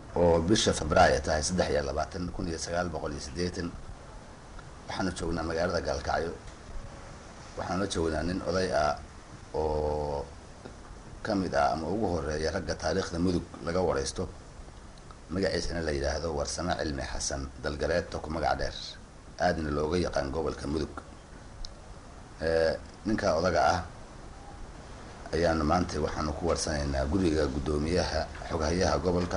oo bisha februaayo ay tahay saddex iyo labaatan kun iyo sagaal boqol iyo siddeetan waxaanu joognaa magaalada gaalkacyo waxaanu la joognaa nin oday ah oo ka mid ah ama ugu horeeya ragga taariikhda mudug laga waraysto magaciisana la yidhaahdo warsame cilmi xasan dalgaleedta ku magac dheer aadna looga yaqaan gobolka mudug ninka odaga ah ayaanu maanta waxaanu ku warsanaynaa guriga guddoomiyaha xoghayaha gobolka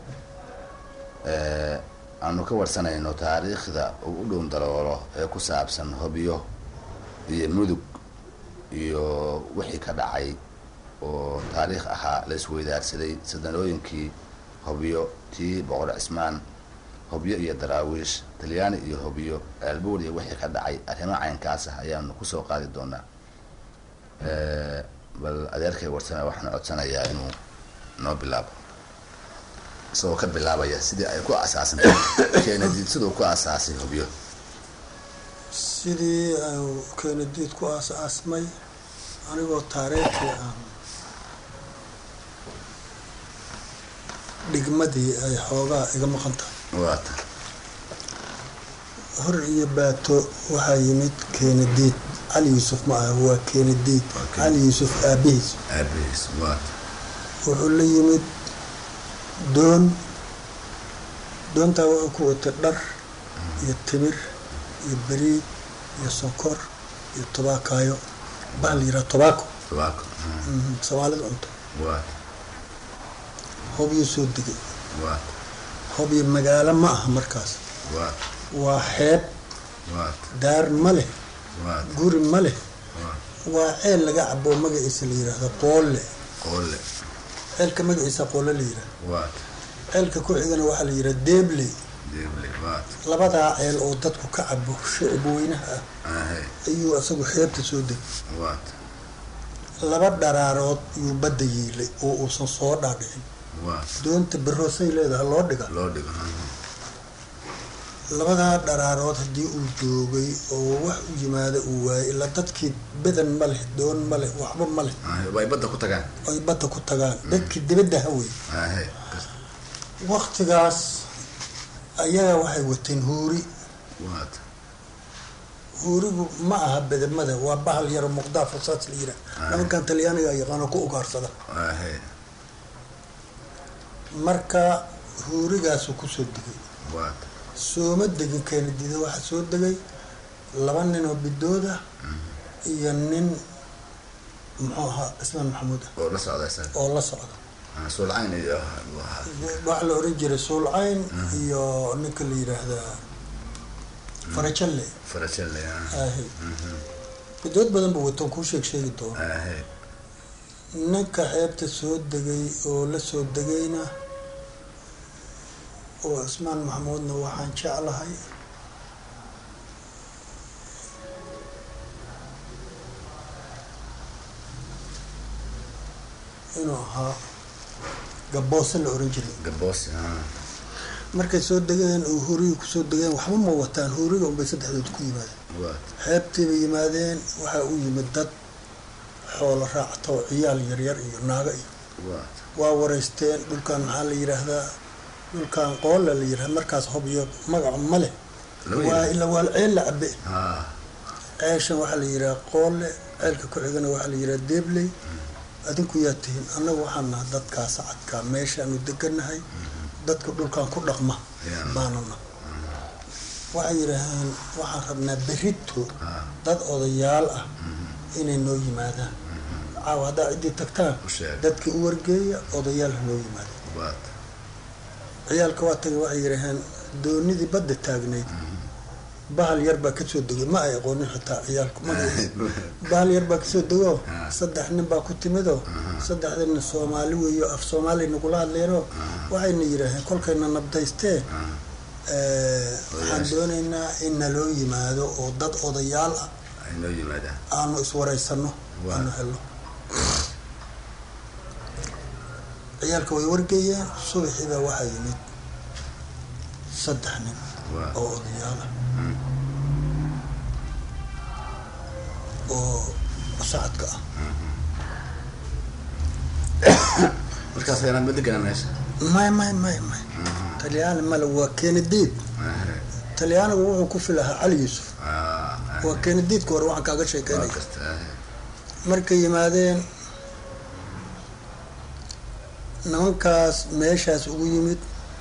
aanu ka warsanayno taariikhda uu u dhown daloolo ee ku saabsan hobyo iyo mudug iyo wixii ka dhacay oo taariikh ahaa la isweydaarsaday sadanooyinkii hobyo tii boqor cismaan hobyo iyo daraawiish talyaani iyo hobyo aalbuur iyo wixii ka dhacay arrimo caynkaas ah ayaanu kusoo qaadi doonaa bal adeerkay warsame waxaan codsanayaa inuu noo bilaabo isagoo ka bilaabaya sidii ay ku asaasantay keenadiid siduu ku asaasay hobyo sidii keenadiid ku aas-aasmay anigoo taariikhii aan dhigmadii ay xoogaa iga maqan tahay waata hor iyo baato waxaa yimid keenadiid cali yuusuf ma aha waa keenadiid cali yuusuf aabihiis aabihiis waata wuxuu la yimid doon doontaa wuxuu ku watay dhar iyo timir iyo beriid iyo sonkor iyo tobaakaayo bahal yiraa tobaako tobaako soomaalida cunto waata hobyuu soo degay waata hobyo magaalo ma aha markaas waata waa xeeb waata daar ma leh waata guri ma leh waata waa ceel laga cabo magaciisa la yiraahdo qoolle qoole ceelka magaciisa qoole la yiraahdo waata ceelka ku xigana waxaa la yidhaha deebley deeble waata labadaa ceel oo dadku ka cabo shicib weynaha ah ahe ayuu isagu xeebta soo degay waata laba dharaarood yuu badda yiilay oo uusan soo dhaadhicin waata doonta baroosay leedahay loo dhiga loo dhigo labadaa dharaarood haddii uu joogay oo wax u yimaada uu waayay ilaa dadkii badan ma leh doon ma leh waxba ma leh ahe way badda ku tagaan oy badda ku tagaan dadkii dibadda hawey ahe waktigaas ayaga waxay wateen huuri waata huurigu ma aha bedamada waa bahal yaro muqdaa fasaas la yiraa nimankan talyaaniga yaqaano ku ugaarsada ahe marka huurigaasuu kusoo degay waata sooma degin keenadiida waxaa soo degay laba nin oo bidooda iyo nin muxuu ahaa cismaan maxamuud ah oo la socda isaga oo la socda suulcayn iyo waxaa la oran jiray suulcayn iyo ninka la yiraahdaa farajalle farajelle ahe bidood badan ba watan kuu sheeg sheegi doona ahe ninka xeebta soo degay oo la soo degayna oo cismaan maxamuudna waxaan jeclahay inuu ahaa gaboose la oran jiray gaboosi markay soo degeen oo huriga kusoo degeen waxba ma wataan huriga unbay saddexdood ku yimaadeen waata xeebtii bay yimaadeen waxaa u yimid dad xoolo raacta oo ciyaal yaryar iyo naago iyo waata waa wareysteen dhulkan maxaa la yidhaahdaa dhulkan qoolla la yidhahda markaas hobyo magaca ma leh lama waa yidhi ila waa ceel la cabe ha ceeshan waxaa la yidhaha qoolle ceelka ku xigana waxaa la yidhaha deebley adinku yaa tihiin annagu waxaan naha dadkaa sacadkaa meeshaanu deganahay dadka dhulkan ku dhaqma Yaa. baanana waxay yidhaaheen waxaan rabnaa berito ha dad odayaal ah inay noo yimaadaan caawa haddaa ciddii tagtaan u sheeg dadkii u wargeeya odayaal ha noo yimaadaan waata ciyaalka waa tagay waxay yidhaaheen doonidii badda taagnayd bahal yar baa kasoo degay ma ay aqoonin xitaa ciyaalku ma bahal yar baa kasoo dego saddex nin baa ku timidoo saddexdina soomaali weeyo af soomaali nagula hadleenoo waxayna yidhaaheen kolkayna nabdaystee waxaan doonaynaa in naloo yimaado oo dad odayaal ah ay noo yimaadaan aanu iswaraysano Waa. aanu helno ciyaalka way wargeeyeen subaxiibaa waxaa yimid saddex nin waa oo odayaal ah oo sacadka ah markaas ayaan ma deganaa meesha may may may may talyaani male waa kenediid talyaanigu wuxuu ku filahaa cali yuusuf waa kenediidka hore waxaan kaaga sheekeynaya markay yimaadeen nimankaas meeshaas ugu yimid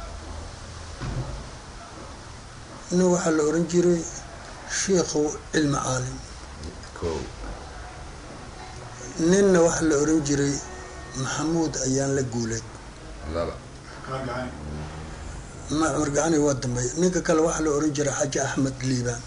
nin waxaa la oran jiray shiikhow cilmi caalim ninna waxaa la oran jiray maxamuud ayaan la guuleed ma cumar gacani waa dambeey ninka kale waxaa la oran jiray xaji axmed liibaan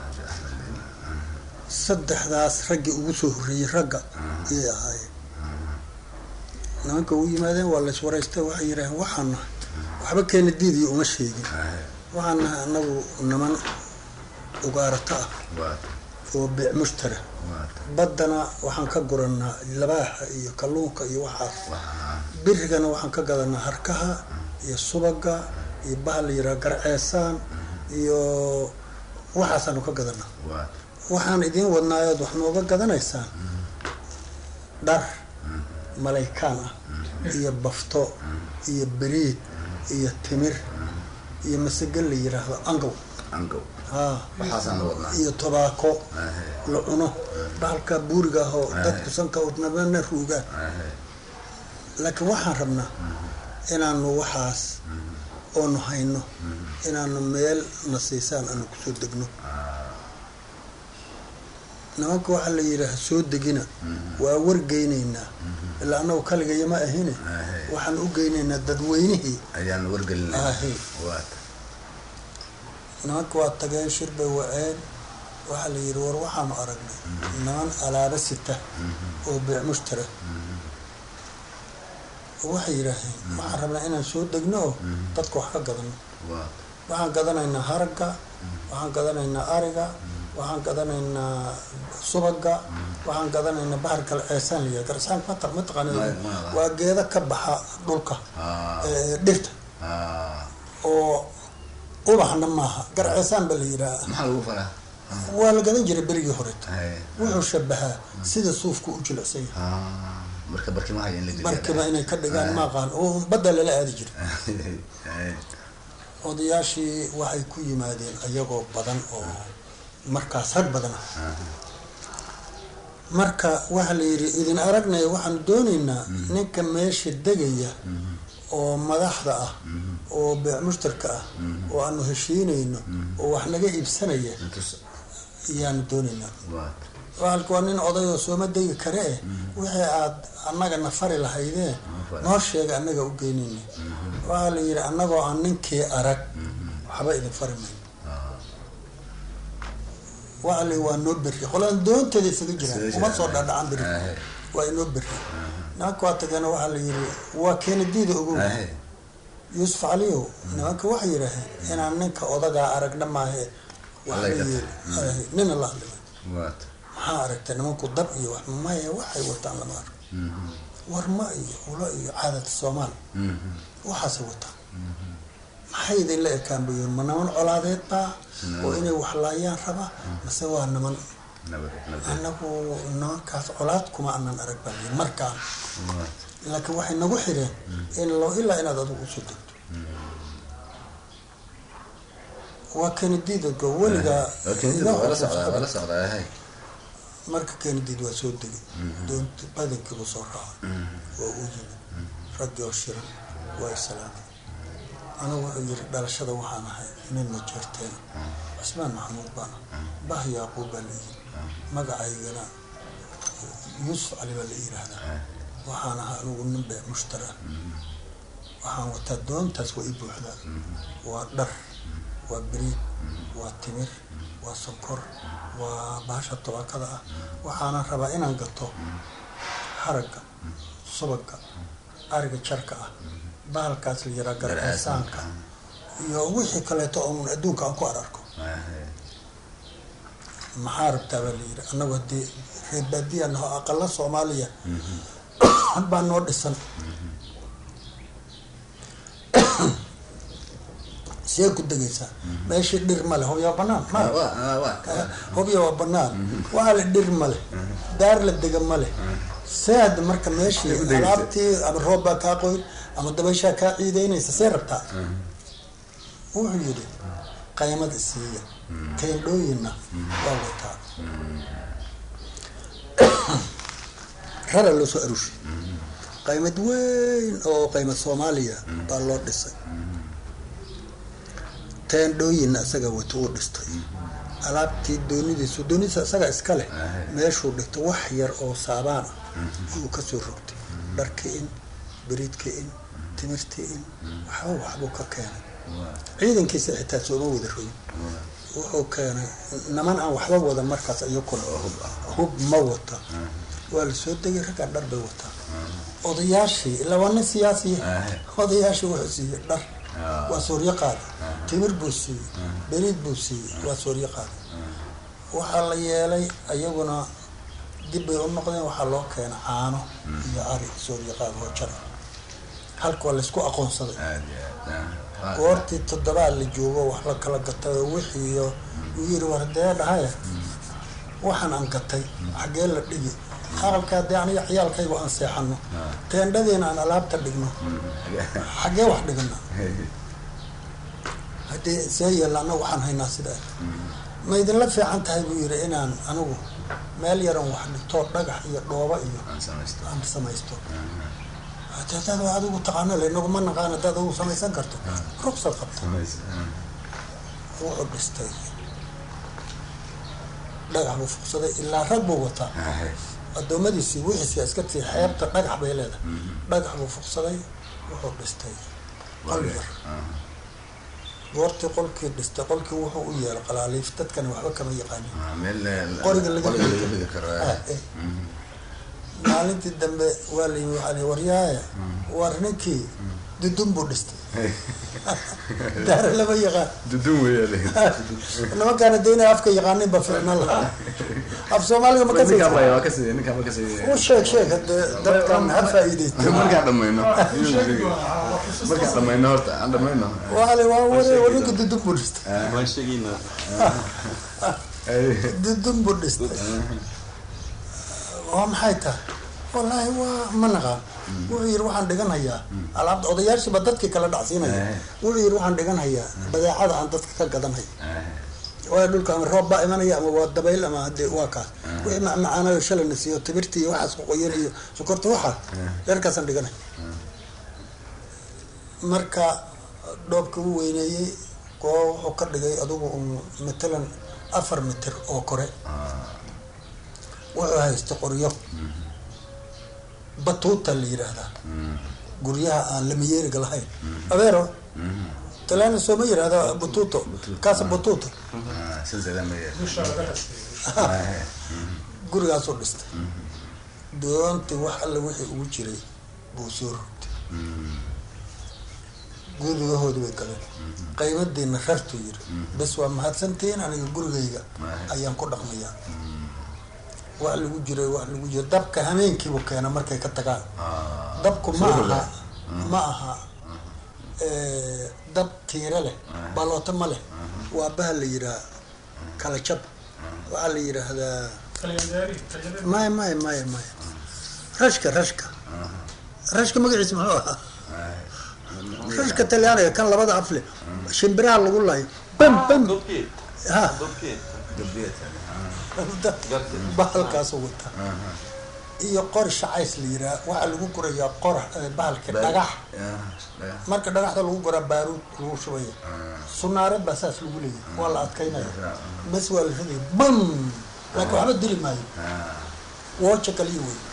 saddexdaas raggii ugu soo horreeyey ragga ayay ahaayeen nimanka u yimaadeen waa lays waraystay waxay yidhaaheen waxaan nahay waxba keena diidiyo uma sheegin waxaan nahay anagu niman ugaarata ah oo biic mushtara baddana waxaan ka guranaa labaaxa iyo kalluunka iyo waxaas birigana waxaan ka gadanaa harkaha iyo subaga iyo bahal la yiraha garceesaan iyo waxaasaanu ka gadanaa waxaan idiin wadnaayood wax nooga gadanaysaan dhar malaykaan ah iyo bafto iyo beriid iyo timir iyo masagan la yiraahdo angow iyo tobaako la cuno bahalka buuriga ahoo dadku sanka udnabana ruugaan laakiin waxaan rabnaa inaanu waxaas oonu hayno inaanu meel na siisaan aanu kusoo degno nimanka waxaa la yidhaaha soo degina waa wargeynaynaa ilaa anagu kaligaya ma ahine waxaan u geynaynaa dadweynihii ayaan wargelina ahi nimanka waa tageen shir bay waceen waxaa la yidhi war waxaanu aragnay niman alaaba sita oo biic mushtara waxay yidhaaheen waxaan rabnaa inaan soo degno oo dadka wax ka gadano waxaan gadanaynaa haragga waxaan gadanaynaa ariga waxaan gadanaynaa subaga waxaan gadanaynaa bahar kale ceesaan layaha garcesaan ma taqaanid waa geeda ka baxa dhulka dhirta oo ubaxna maaha garceesaan baa la yidhaaha maxaa lagu faraa waa la gadan jiray berigii horeto wuxuu shabahaa sida suufka u jilicsan yahay marka barkimaha in la markiba inay ka dhigaan maaqaan oo badda lala aadi jiray odayaashii waxay ku yimaadeen ayagoo badan oo markaas rag badan ah marka waxaa la yidhi idin aragnaya waxaanu doonaynaa ninka meesha degaya oo madaxda ah oo beec mushtarka ah oo aanu heshiinayno oo wax naga iibsanaya ayaanu doonaynaa waalka waa nin odayoo sooma degi kare eh wixii aad annaga na fari lahaydeen noo sheega annaga u geynayna waxaa la yidhi annagoo aan ninkii arag waxba idin fari mayno waxaa la waa noo berri qolaan doonteeda isaga jiraan uma soo dhadhacan beri waa inoo berri nimanka waa tageena waxaa la yidhi waa keenadiida ogow yuusuf caliyow nimanka waxay yidhaaheen inaan ninka odagaa aragna maahe nina la hadlimay maxaa aragtay nimanku dab iyo wax maya waxay wataan lama arko warma iyo ulo iyo caadata soomaal waxaasay wataan maxay idin la ekaan bayoon ma niman colaadeed baa oo inay waxlaayaan raba mase waa niman anagu nimankaas colaad kuma anan arag baa layi markaan laakiin waxay nagu xireen in lo ilaa inaad adigu usoo degto waa kenediidgo weligaa marka kenediid waa soo degay doonti badankiibu soo raacay waa uu yimid raggii oo shiran waa islaamay anigu wuxuu yiri dhalashada waxaan ahay nin ma jeerteen cusmaan maxamuud baana bah yaaquub baa la yiri magacaygana yuusuf cali baa la yiraahdaa waxaan ahaa anigu nin bee mushtara waxaan wataa doontaas waa i buuxdaa waa dhar waa beriid waa timir waa sonkor waa bahasha tobaakada ah waxaana rabaa inaan gato haragga subaga ariga jarka ah bahalkaas la yiraa garceesaanka iyo wixii kaleeto oon adduunka aan ku ararko maxaa rabtaa baa la yiri annagu haddii reer baadiya naho aqala soomaaliya baa noo dhisan see ku degaysaa meeshii dhir male hobya waa banaan ma hobya waa banaan waxaa la dhir male daar la dega male saad marka meeshii alaabtii ama roob baa kaa qoyn ama dabayshaa kaa ciideynaysa see rabtaa wuxuu yidhi qaymad isiiya teendhooyinna waa wataa rara loo soo aruushay qaymad weyn oo qaymad soomaaliya baa loo dhisay teendhooyinna isaga wato uu dhistay alaabtii doonidiisu doonidiisa isaga iska leh meeshuu dhigtay wax yar oo saabaan ah ayuu kasoo rogtay dharka in beriidka in timirta in waxba waxbuu ka keenay ciidankiisa xitaa sooma wada rogin wuxuu keenay naman aan waxba wadan markaas iyakuna hub ma wata waa la soo degay raggaa dhar bay wataa odayaashii ilaa waa nin siyaasiya odayaashii wuxuu siiyey dhar waa sooryo qaada timir buu siiyey beriid buu siiyey waa sooryo qaada waxaa la yeelay ayaguna dib bay u noqdeen waxaa loo keena caano iyo ari sooryo qaada oo jara halka waa laysku aqoonsaday goortii toddobaad la joogo wax la kala gatay oo wixiiyo uu yiri war dee dhahaya waxaan aan gatay xaggee la dhigi aqalkaa dee aniga ciyaalkaygu aan seexano teendhadiina aan alaabta dhigno xaggee wax dhigna haddii see yeella annagu waxaan haynaa sidaa ma idinla fiican tahay buu yiri inaan anigu meel yaran wax dhigtoo dhagax iyo dhooba iyo aan samaysto hade hadaad waa adigu taqaano le inagu ma naqaan hadaad adigu samaysan karto rugsad qabta wuxuu dhistay dhagax buu fuqsaday ilaa rag buu wataa adoomadiisii wixiisi askartii xeebta dhagax bay leedahay dhagax buu fuqsaday wuxuu dhistay qol yar goortii qolkii dhistay qolkii wuxuu u yeelay qalaaliif dadkani waxba kama yaqaanin qoriga laga maalintii dambe waa la yimi waxaa li waryaaya war ninkii dudun buu dhistay daare lama yaqaan dudun wey nimankaana de inay afka yaqaanin ba ficna lahaa af soomaaliga ma kasi u sheeg sheeg hade dadkan ha faa'iideysta markaan dhamayno markaan dhamayno horta aan dhamayno waa li waa ware war ninka dudun buu dhistay waan sheegaynaa dudun buu dhistay waa maxay tahay wallaahi waa ma naqaan wuxuu yidhi waxaan dhiganhayaa alaabta odayaashiiba dadkii kala dhacsiinaya wuxuu yidhi waxaan dhiganhayaa badeecada aan dadka ka gadanhay waayo dhulka ama roob baa imanaya ama waa dabayl ama hadee waa kaas wixii macmacaanayo shalana siiyo timirta iyo waxaas qoqoyan iyo sokorta waxaa yarkaasaan dhiganay marka dhoobka u weyneeyey koo wuxuu ka dhigay adigu un matalan afar mitir oo kore wuxuu haysta qoryo batuuta la yidhaahdaa guryaha aan lamayeeriga lahayn abeero talana sooma yidhahda batuuto kaasa batuuta gurigaasuu dhistay doontii wax alla wixii ugu jiray buu soo rogtay gurigahoodi bay galeen qaybadiina rartuu yiri bes waa mahadsantihiin aniga gurigayga ayaan ku dhaqmayaa wax lagu jiray wax lagu jiro dabka hameenkiibu keena markay ka tagaan dabku ma aha ma aha dab tiire leh balooto ma leh waa baha la yidhaha kala jab waxaa la yidhaahdaa maya maya maya maya rashka rashka rashka magaciisa muxuu ahaa rashka talyaaniga kan labada afle shimbiraha lagu layo bam bam ha bahalkaasoo wata iyo qor shacays la yiraa waxaa lagu gurayaa qor bahalka dhagax marka dhagaxda lagu guraa baaruud lagu shubaya sunaare baa saas lagu leeyahay waa la adkaynaya bes waa la ridaya bam laakiin waxba dili maayo wooja kaliya wey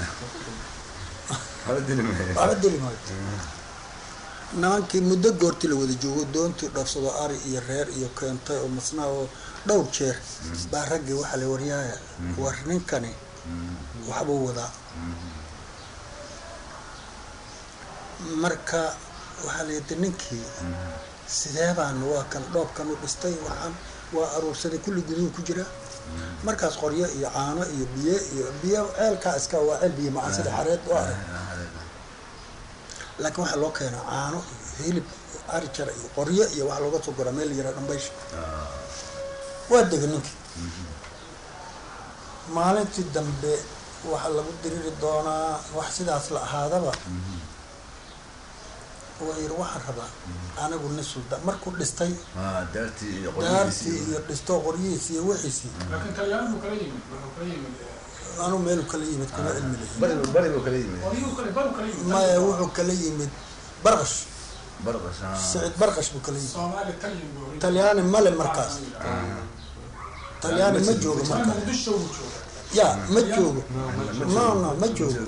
waxba dili maayo nimankii muddo goortii la wada joogo doontii dhoofsado ari iyo reer iyo keentay oo masnaa oo dhowr jeer baa raggii waxaa la waryaaya war ninkani waxbuu wadaa marka waxaa la yidhi ninkii sidee baan waa kan dhoobkan u dhistay waxaan waa aruursaday kulli guduhu ku jira markaas qoryo iyo caano iyo biyo iyo biyo ceelkaa iska waa ceel biyo macaan sida xareed oo arag laakiin waxaa loo keenaa caano iyo hilib ari jara iyo qoryo iyo waxaa looga soo goraa meel yara dhambaysha waa dega ninkii maalintii dambe waxaa lagu diriri doonaa wax sidaas la ahaadaba wuxuu yidhi waxaan rabaa anigu nin suldaan markuu dhistay ah daartii iyo daartii qorigiisii iyo dhisto qoryihiisi iyo wixiisii laakiin talyaani buu kala yimid wuxuu kala yimid eh, anuu meelu kala yimid kuma cilmi lahin bari bari buu kala yimid qoryuhu kale baru kala yimid maya wuxuu kala yimid barqash barqas ah siciid barqash buu kala yimid soomaali talyin buu oran talyaani male markaas talyaani ma joogo jiray markaas muqdisho buu jooga ya ma joogo no no ma joogo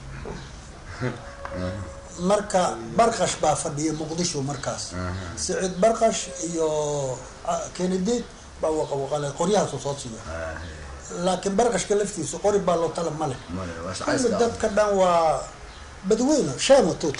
marka barqash baa fadhiya muqdisho markaas siciid barqash iyo ah, kennedy baa waqawaqale qoryahaasu soo siiya laakiin barqashka laftiisa qori baa loo tala male male waa kulli shaqayska dadka dhan waa badweyne sheema tuut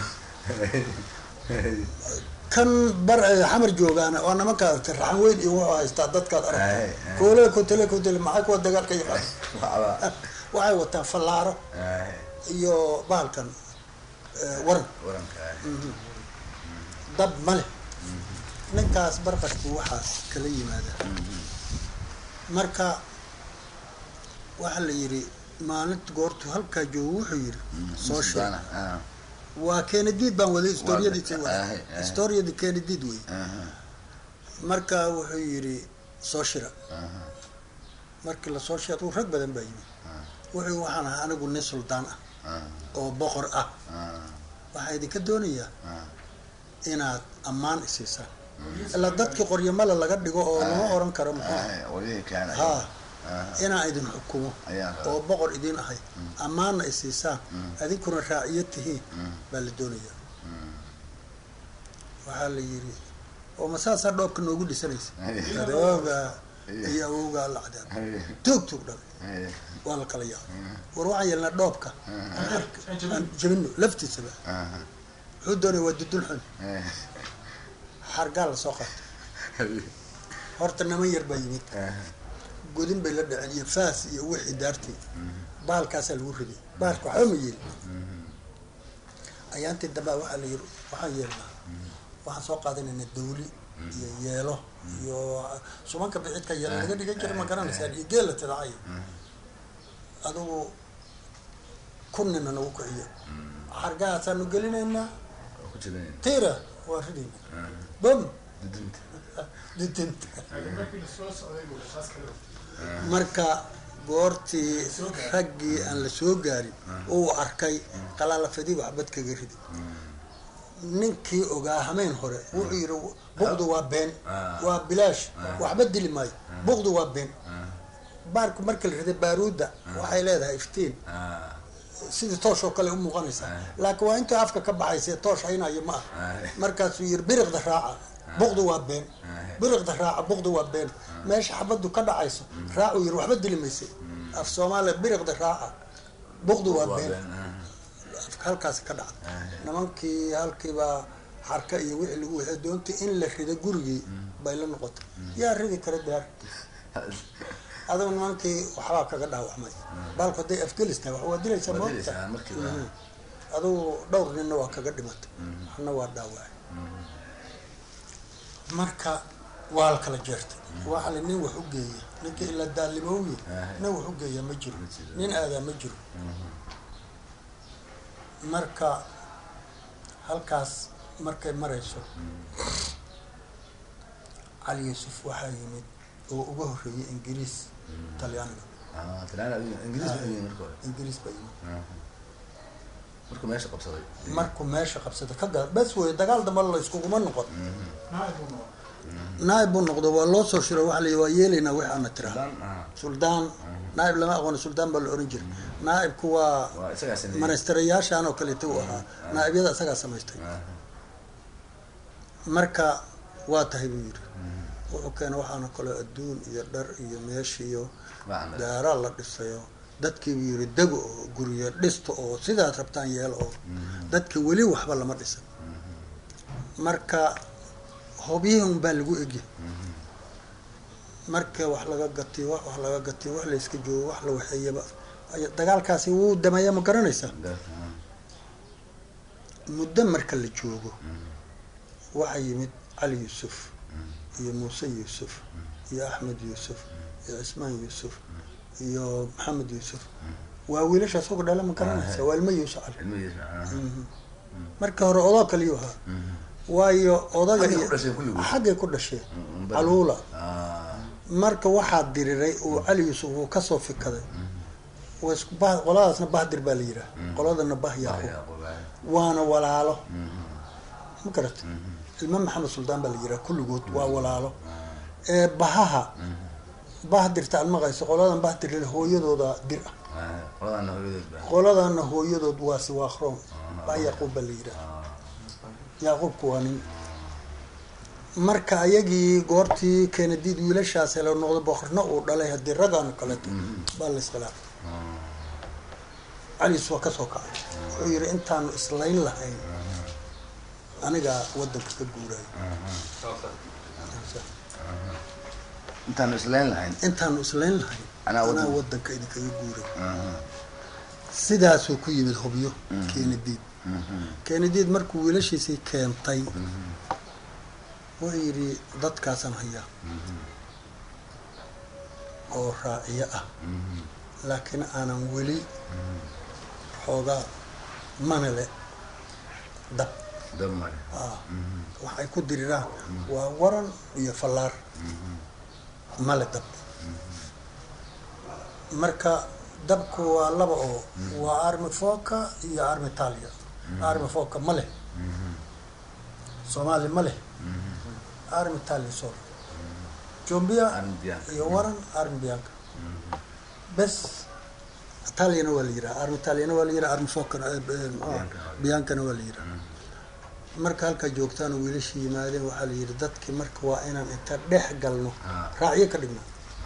kan bar eh, xamar joogaana waa nimanka raxan weyn iyo wuxuu haystaa dadkaad Ay, aragta ay. koole kotele kotele maxay kuwa dagaalka yaqaan waxba waxay wataan fallaaro ah iyo bahalkan eh, waran waranka ah dab male ninkaas barqashku waxaas kala yimaada marka waxaa la yidhi maalinta goortu halkaa joogo wuxuu yidhi soo sheeg Sultana, ah waa kennedid baan waday historiyadiisi Waa- waday ahe, ahe. historiyadii kennedid wey aha marka wuxuu yidhi soo shira aha markii lasoo shira uu rag badan baa yimid wuxuu waxaan ahaa anigu nin suldaan ah ah oo boqor ah ah waxaa idinka doonayaa ah inaad ammaan isiisaan ilaa dadkii qoryamala laga dhigo oo lama oran karo muxuu ah waligii kaana ha ah inaan idin xukumo ayaan rabaa. oo boqor idin ahay ammaanna isiisaan adinkuna raaciyo tihiin baa la doonayaa waxaa la yidhi oo ma saasaa dhoobka noogu dhisanaysa Ay. adooga iyo awowgaa la cadaan tuug tuug dhalay Ay. waa la kala yaabay war waxaan yeelnaa dhoobka aan ark- aan jabino. aan jabino laftiisaba aha wuxuu doonaya waa dudul xun eh xargaa lasoo qaatay horta niman yar baa yimid aha godin bay la dhaceen iyo faas iyo wixii daartii baalkaasaa lagu riday baalka waxba ma yeelin ayaantii dambaa waxaa la yiri waxaan yeelnaa waxaan soo qaadanaynaa dawli iyo yeelo iyo subanka bixidka yeelo laga dhigan jiray ma garanaysaan iyo geel la tidacay adugu kunnina nagu kiciyo xargahaasaanu gelinaynaa ku jirin tiira waa ridayna bom dudunta didinta laakiin markii lasoo socday buu saas kale marka goortii raggii aan la soo gaarin uu arkay qalaalafadii waxbad kaga ridi ninkii ogaa hameen hore wuxuu yidhi buqdu waa been waa bilaash waxba dili maayo buqdu waa been baarku marka la riday baaruudda waxay leedahay iftiin ah sidii toosh oo kale u muuqanaysaa laakiin waa intuu afka ka baxaysa toosh haynayo ma ah markaasuu yiri biriqda raaca buqdu waa been biriqda raaca buqdu waa been meesha xabadu ka dhacayso raacuu yiri waxba dili maysa af soomaaliya biriqda raaca buqdu waa been afka halkaasi ka dhacda nimankii halkiibaa xarka iyo wixii lagu waxay doontay in la rido gurigii bay la noqotay yaa ridi kara daar adigu nimankii waxbaa kaga dhaawacmay baalku hadday afgelis tahay wax waa dilaysaa Waa moogta dilaysaa markiiba. Mhm. adigu dhowr ninna waa kaga dhimatay waxna waa dhaawacay marka waa la kala jeertay waxa la nin wax u geeya ninka ilaa daalimowye nin wax u geeya ma jiro nin aadaa ma jiro marka halkaas markay marayso cali yuusuf waxaa yimid oo uga horreeyay ingiriis talyaaniga ah talyaani adiga ingiriis buu yimid marka hore ingiriis baa yimid markuu meesha qabsaday markuu meesha qabsaday ka gaa bes wey dagaal damba la iskuguma noqon naay buu noqon naaib buu noqdo waa loo soo shiro waxa la yidhi waa yeelaynaa wixii aana tiraa dan ah suldaan naaib lama aqooni suldaan baa la oran jiray naaibku waa waa isagaa sameeyey manastarayaashan oo kaleeta uu ahaa naa'ibyada isagaa samaystay Ah, marka waa tahay buu yidhi wuxuu keena waxaana kaloo adduun iyo dhar iyo meesh iyo Waxaan dhan. daaraa la dhisayo dadkii buu yidhi dego oo guryo dhisto oo sidaad rabtaan yeelo oo dadka weli waxba lama dhisan marka hobyihii un baa lagu egya marka wax laga gatiyo wax wax laga gatiyo wax layska joogo wax la waxeeyaba ay- dagaalkaasi wuu dameeya ma garanaysaa gar- ah, muddo marka la joogo waxaa yimid cali yuusuf iyo muuse yuusuf iyo axmed yuusuf iyo cismaan yuusuf iyo maxamed yuusuf waa wiilashaas uga dhala ma garanaysa waa ilmo yuusuf cali ilmihiisa ah. Mhm. marka hore odoo kaliyuu ahaa waayo odaga Xaggay iyo ku dhasheen kulligood? xaggay ku dhasheen Mm, bari. caluula Ah, marka waxaa diriray uu cali yuusuf uu kasoo fikaday waa isku bah- qoladaasna bahdir baa la yihaha qoladana bah ah, yaaqub Yaaqub, ah. waana walaalo ma garata ilma maxamed suldaan baa la yihaha kulligood waa walaalo ee bahaha bahdirta aad maqayso qoladan bahdir hooyadooda dir ah Ah, qoladana hooyadeed baa. qoladana hooyadood waa siwaakroon bah yaquub baa la yihaha Ah, yaaquubku waa nin marka ayagii goortii keenadiid wiilashaas helo noqdo boqorna uu dhalay haddii raggaano kaleeto baa la iskhilaafay caliis waa kasoo kacay wuxuu yihi intaanu islayn lahayn anigaa wadanka ka guuraayo intaanu islayn lahayn intaanu islayn lahayn Anaa anaa wadan- wadanka idinkaga guuray Ah, sidaasuu ku yimid hubyo keenadiid keenadiid markuu wiilashiisii keentay wuxuu yidhi dadkaasaan hayaa oo raaciyo ah laakiin aanan weli xoogaa manale dab dab male. ah waxay ku diriraan waa waran iyo fallaar male dab marka dabku waa laba oo waa armi foka iyo armi talia armi foka ma leh soomaali ma leh armi talia sol jombia Armi Bianca. iyo waran armi bianca bes italiana waa la yiraa armi italiana waa la yiraa armi fokana eh, eh, muxuu ah, biancana waa la yiraa marka halkaa joogtaan oo wiilashii yimaadeen waxaa la yidhi dadkii marka waa inaan inta dhex galno Ah. raacyo ka dhigno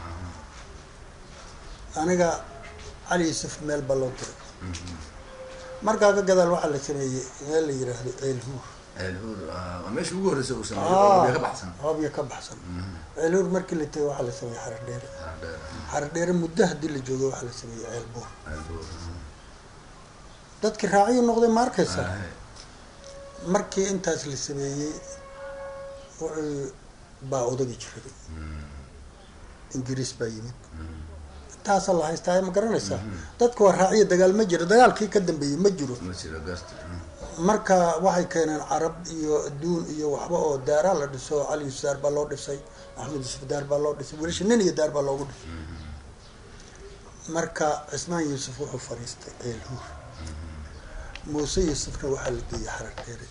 aniga cali yuusuf meel baa loo diray markaa ka gadaal waxaa la sameeyey meel la yiraahdo ceelhuur Eelhuur, ah, waa meeshii ugu horreysay uu sameeyey, oo biyo ka baxsan. hoobya ka baxsan ceelhuur markii la tegay waxaa la sameeyey xarar dheere Ah, dheer. xarar dheere muddo haddii la joogo waxaa la sameeyey ceelbuur Eelhuur. dadkii raacyo noqday ma arkaysa Ah, markii intaas la sameeyey wuxuu baa odagi jiray ingiriis baa yimid intaasaa la haystaa ma garanaysaa dadka waa raaciya dagaal ma jiro dagaalkii ka dambeeyey ma jiro ma jiro garta. marka waxay keeneen carab iyo adduun iyo waxba oo daaraa la dhiso cali yuusuf daar baa loo dhisay axmed yuusuf daar baa loo dhisay wiilasha nin iyo daar baa loogu dhisay marka cismaan yuusuf wuxuu fadhiistay ceelhuur muuse yuusufna waxaa la geeyey xarar dheere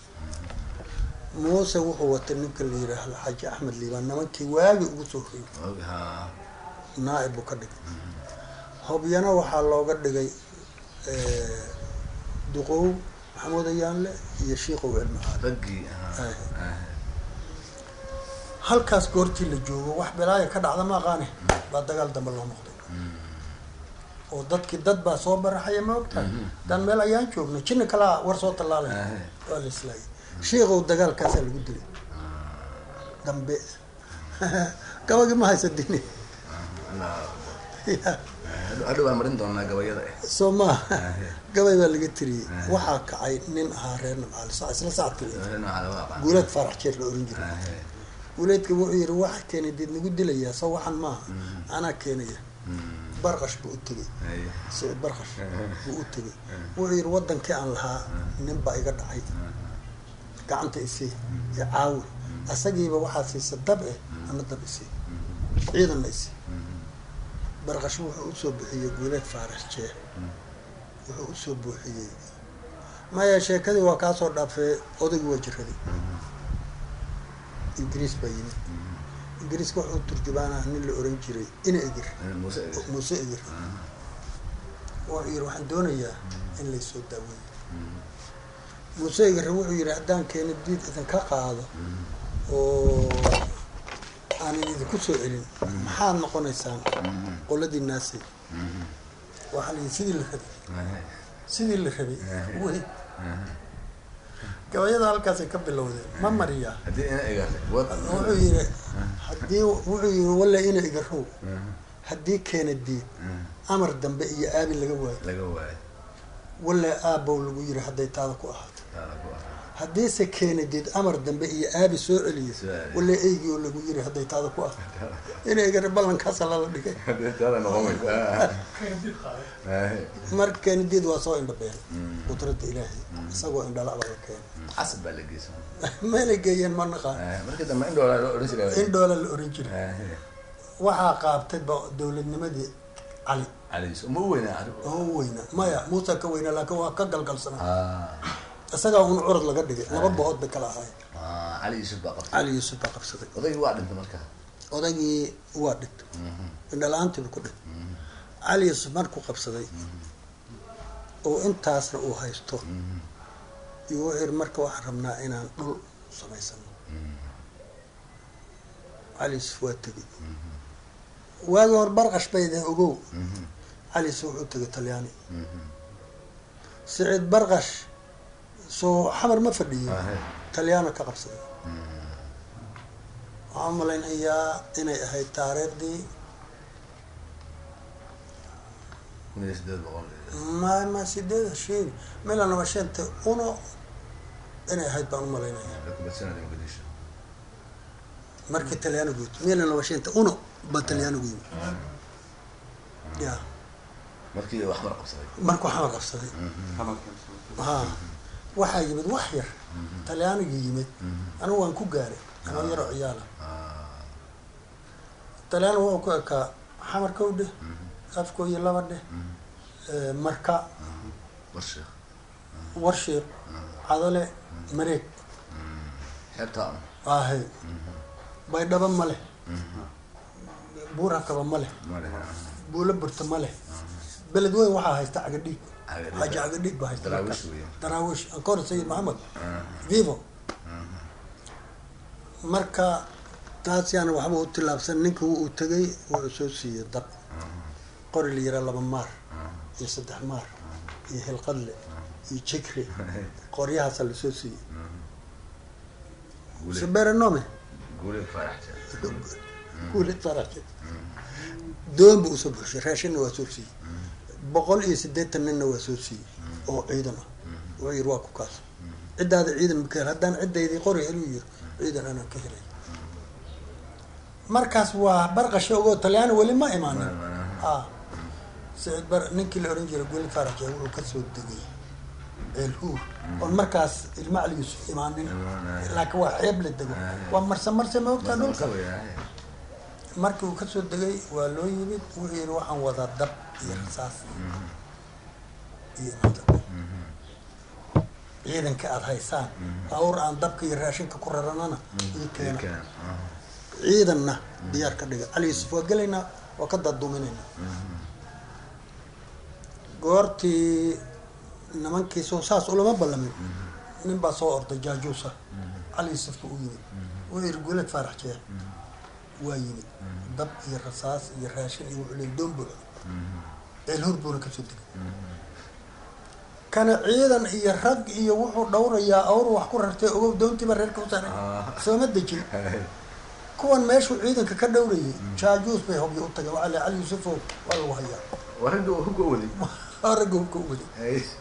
muuse wuxuu watay ninka la yiraahdo xaaji axmed liibaan nimankii waagi ugu soo hoyey Og, ah, naaib buu ka dhigay hobyana waxaa looga dhigay eh, duqow maxamuud ayaanle iyo shiikow cilmicaali raggii, ah, Ah. ah, halkaas goortii la joogo wax bilaaya ka dhacda ma aqaane baa dagaal dambe loo noqday oo dadkii dad baa soo baraxaya ma ogtahay dan meel ayaan joogno jinni kalaa war soo tallaalay Ah. waa la islaayay shiikow dagaalkaasaa lagu dilay dambe gabagii ma haysa dini Allah. Hadhow- hadhow waan marin doonaa gabayada eh. soo maa Ah. gabay baa laga tiriyey waxaa kacay nin ahaa reer nabcaali sa isla sacadka Gabayada nooca lagu aqaan. guuleed faarax jeer la oran jiray Ah, eh. guuleedka wuxuu yihi waxa keenay deed nagu dilayaa soo waxan maaha anaa keenaya barqash buu u tegey Ay. siciid barqash buu u tegey wuxuu yihi wadankii aan lahaa nin baa iga dhacay gacanta isii ee caawi asagiiba waxaa siisa dab eh ana dab isii ciidanna isii barqash wuxuu usoo bixiyey guuleed faarax jeer wuxuu usoo buuxiyey maya sheekadii waa kaasoo dhaafee odaygii waa jiraday ingiriis baa yimid ingiriiska wuxuu turjubaanaha nin la oran jiray ina egir Eh, Muuse Eger. muuse egir wuxuu yihi waxaan doonayaa in laysoo daaweeyo muuse egir wuxuu yihi haddaan keeni diid idinka qaado oo aanan idinku soo celin maxaad noqonaysaan qoladii naasay waxaa la yihi sidii la rabay Ah, sidii la rabay wey gabayada halkaasay ka bilowdeen ma mariyaa haddii ina egaatay, wad- wuxuu yihi haddii wuxuu yihi walla ina igarow haddii keena diid amar dambe iyo aabi laga waayo laga waayo. walla aabow lagu yiri hadday taada ku ahaato Taa lagu aqaan. haddiise keenadid amar dambe iyo aabi soo celiyo Soo celiyo. walla eygii oo lagu yiri hadday taada ku ah inaygana ballankaasa lala dhigay taada noqon weysa Kaya dib qaaday. mar keenadid waa soo indhabeen qudradda ilaahay isagoo indhalaba la keenay casab baa la geysan meelay geeyeen ma naqaan markii dambe indhoola loo odhan jiray in dhoola la oran jiray waxaa qaabtay ba dowladnimadii cali caliis uma u weynaa adigu oo u weynaa maya muusa ka weynaa laakiin waa ka galgalsanaa Ah, isagaa un curad laga dhigay laba bood bay kala ahaayeen ah, cali yuusuf baa qabtay cali yuusuf baa qabsaday odaygii waa dhintay marka odaygii waa dhintay indhala-aantiibu ku dhintay cali yuusuf markuu qabsaday oo intaasna uu haysto iyo wuxuu yidhi marka waxaan rabnaa inaan dhul samaysano cali yuusuf waa tegey waagii hor barqash bay dee ogow cali yuusuf wuxuu tegay talyaani siciid barqash soo xamar ma fadhiyo Ahe. talyaano ka qabsaday waxaan u malaynayaa inay ahayd taariikhdii kun iyo sideed boqol ma ma sideeda sheegi milan laba shanta uno inay ahayd baan u malaynaya kubadsanaad muqdisho markii talyaanigu yimid milan laba shanta uno baa talyaanigu yimid ya markii wax mar qabsaday markuu xamar qabsaday ha waxaa yimid wax yar talyaanigu yimid anigu waan ku gaaray anoo yaroo ciyaala talyaanigu wuxuu ku ekaa xamarkow dheh afko iyo laba dheh eh, marka warsheekh warshiiq cadale mareeg xeebtaa un ahay baydhabo ma leh buurakaba ma leh male buulo burta ma leh beled weyn waxaa haysta cagadhiig Cagadhiig. xaaji cagadhiig baa haysta Daraawiish markaas. weeye. daraawiish ankor sayid maxamed vivo marka taas yaana waxba u tillaabsan ninka uu tegay wuxuu soo siiyey dab qori la yiraa laba maar iyo saddex maar iyo hilqadle iyo jikri qoryahaasa lasoo siiyey guule saberenome guule faarax jeer guule saraje doon buu usoo buxshay raashinna waa soo siiyey boqol iyo siddeetan ninna waa soo siiyey oo ciidan ah wuxuu yiri waa ku kaas ciddaada ciidan ma ka hel haddaan ciddaydii qori heluu yiri ciidan anaan ka helay markaas waa barqasha ogoo talyaani weli ma imaanin a siciid bar ninkii la ohan jiray guli faraje wuxuu kasoo degay ceelhuur oon markaas ilma cali yuusuf imaanin laakiin waa xeeb la dego waa marse marse ma ogtaa dhulka markii uu kasoo degay waa loo yimid wuxuu yihi waxaan wadaa dab iyo rasaas iyo nada ciidanka aada haysaan awr aan dabka iyo raashinka ku raranana ii keena ciidanna diyaar ka dhiga cali yuusuf waa gelaynaa waa ka daduminaynaa goortii nimankii soo saas ulama ballamin nin baa soo orday jaajuusa cali yuusufka u yimid wuxuu yihi guulad faarax jeer waa yimid dab iyo rasaas iyo raashin iyo wuxuu leey doon buuxo ceelhur buuna kasoo degay kana ciidan iyo rag iyo wuxuu dhowrayaa awr wax ku rartay ogow doontiiba reerka u saaray sooma dejin kuwan meeshuu ciidanka ka dhowrayay jaajuus bay hobyo u tageen waxaa le cali yuusufo waa lagu hayaa waragga hubka wadi waa ragga hubka u wadi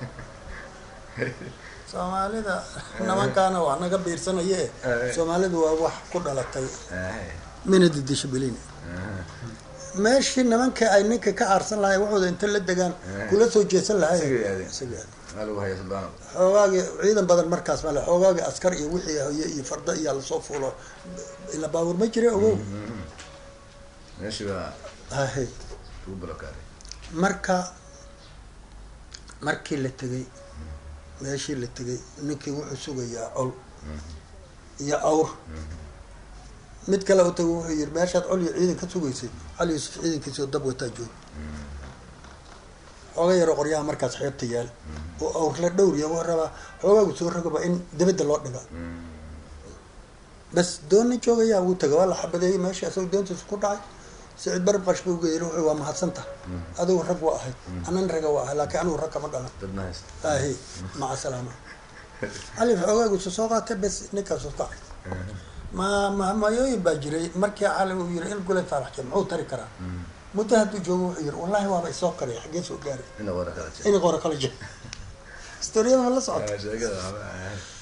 soomaalida nimankaana wax naga biirsanaye soomaalidu waa wax ku dhalatay mina didisha belin meeshii nimanka ay ninka ka aarsan lahay waxooda inta la degaan kula soo jeesan lahay Isagay aadeen. Isagay aadeen. maa lagu haya suldaano xoogaagii ciidan badan markaas male xoogaagii askar iyo wixii haye iyo farda iyaa lasoo fuulo ila baabuur ma jira ogow meeshii baa hahe lagu balokaaday marka markii la tegay meeshii la tegay ninkii wuxuu sugayaa col iyo awr mid kale u tagay wuxuu yihi meeshaad col iyo ciidan ka sugaysay cali yuusuf ciidankiisoo dab wataa joog xooga yaro qoryaha markaas xeebta yaal oo awr la dhowriya wuxuu rabaa xoogaagu soo rogaba in dibadda loo dhiga bas doonna joogayaa wuu taga waa la xabadeeyey meesha isagoo doontiisa ku dhacay siciid barab qash buu geeyay wuxuu waa mahadsanta adigu rag waa ahayd anan raga waa ahay laakiin anigu rag kama dhalan dadna haysta ahi maca salaama cali xoogaagiisa soo qaatay bes ninkaasu kacay ma mahmayooyin baa jiray markii cali uu yiri in gulay faarax jee muxuu tari karaa muddo hadduu joogo wuxuu yiri wallahi waaba isoo qariyay xaggee soo gaaray ina wara kala jir in qora kala jee historiyada ma la socota sheegada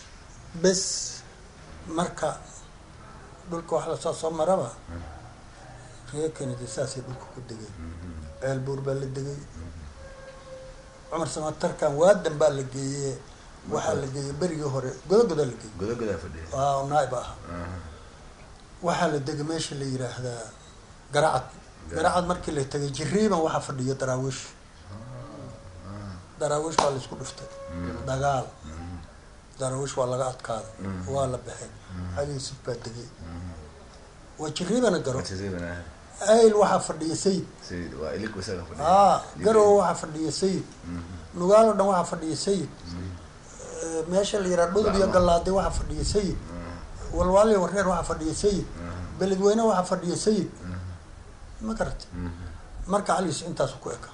bes marka dhulka wax lasoo soo maraba reer kennedy saasay dhulka ku degay ceel buur baa la degay cumar samatarkan waadan baa la geeye waxaa la geeyey berigii hore godagodaa la geeyey godagodaa fadhiya waa naaib aha waxaa la degay meesha la yiraahdaa garacad garacad markii la tegay jiriiban waxaa fadhiya daraawiish daraawiish waa laisku dhiftay dagaal daraawiish waa laga adkaaday waa la baxay cali yuusuf baa degay waa jiriibana garo ayl waxaa fadhiya sayid sayid waa ilig isaga fadhiya aa garow waxaa fadhiya sayid nugaalo dhan waxaa fadhiya sayid meesha la yiraha dhudub iyo gallaade waxaa fadhiya sayid walwaali wareer waxaa fadhiya sayid beledweyne waxaa fadhiya sayid ma garata marka cali yuusuf intaasu ku eka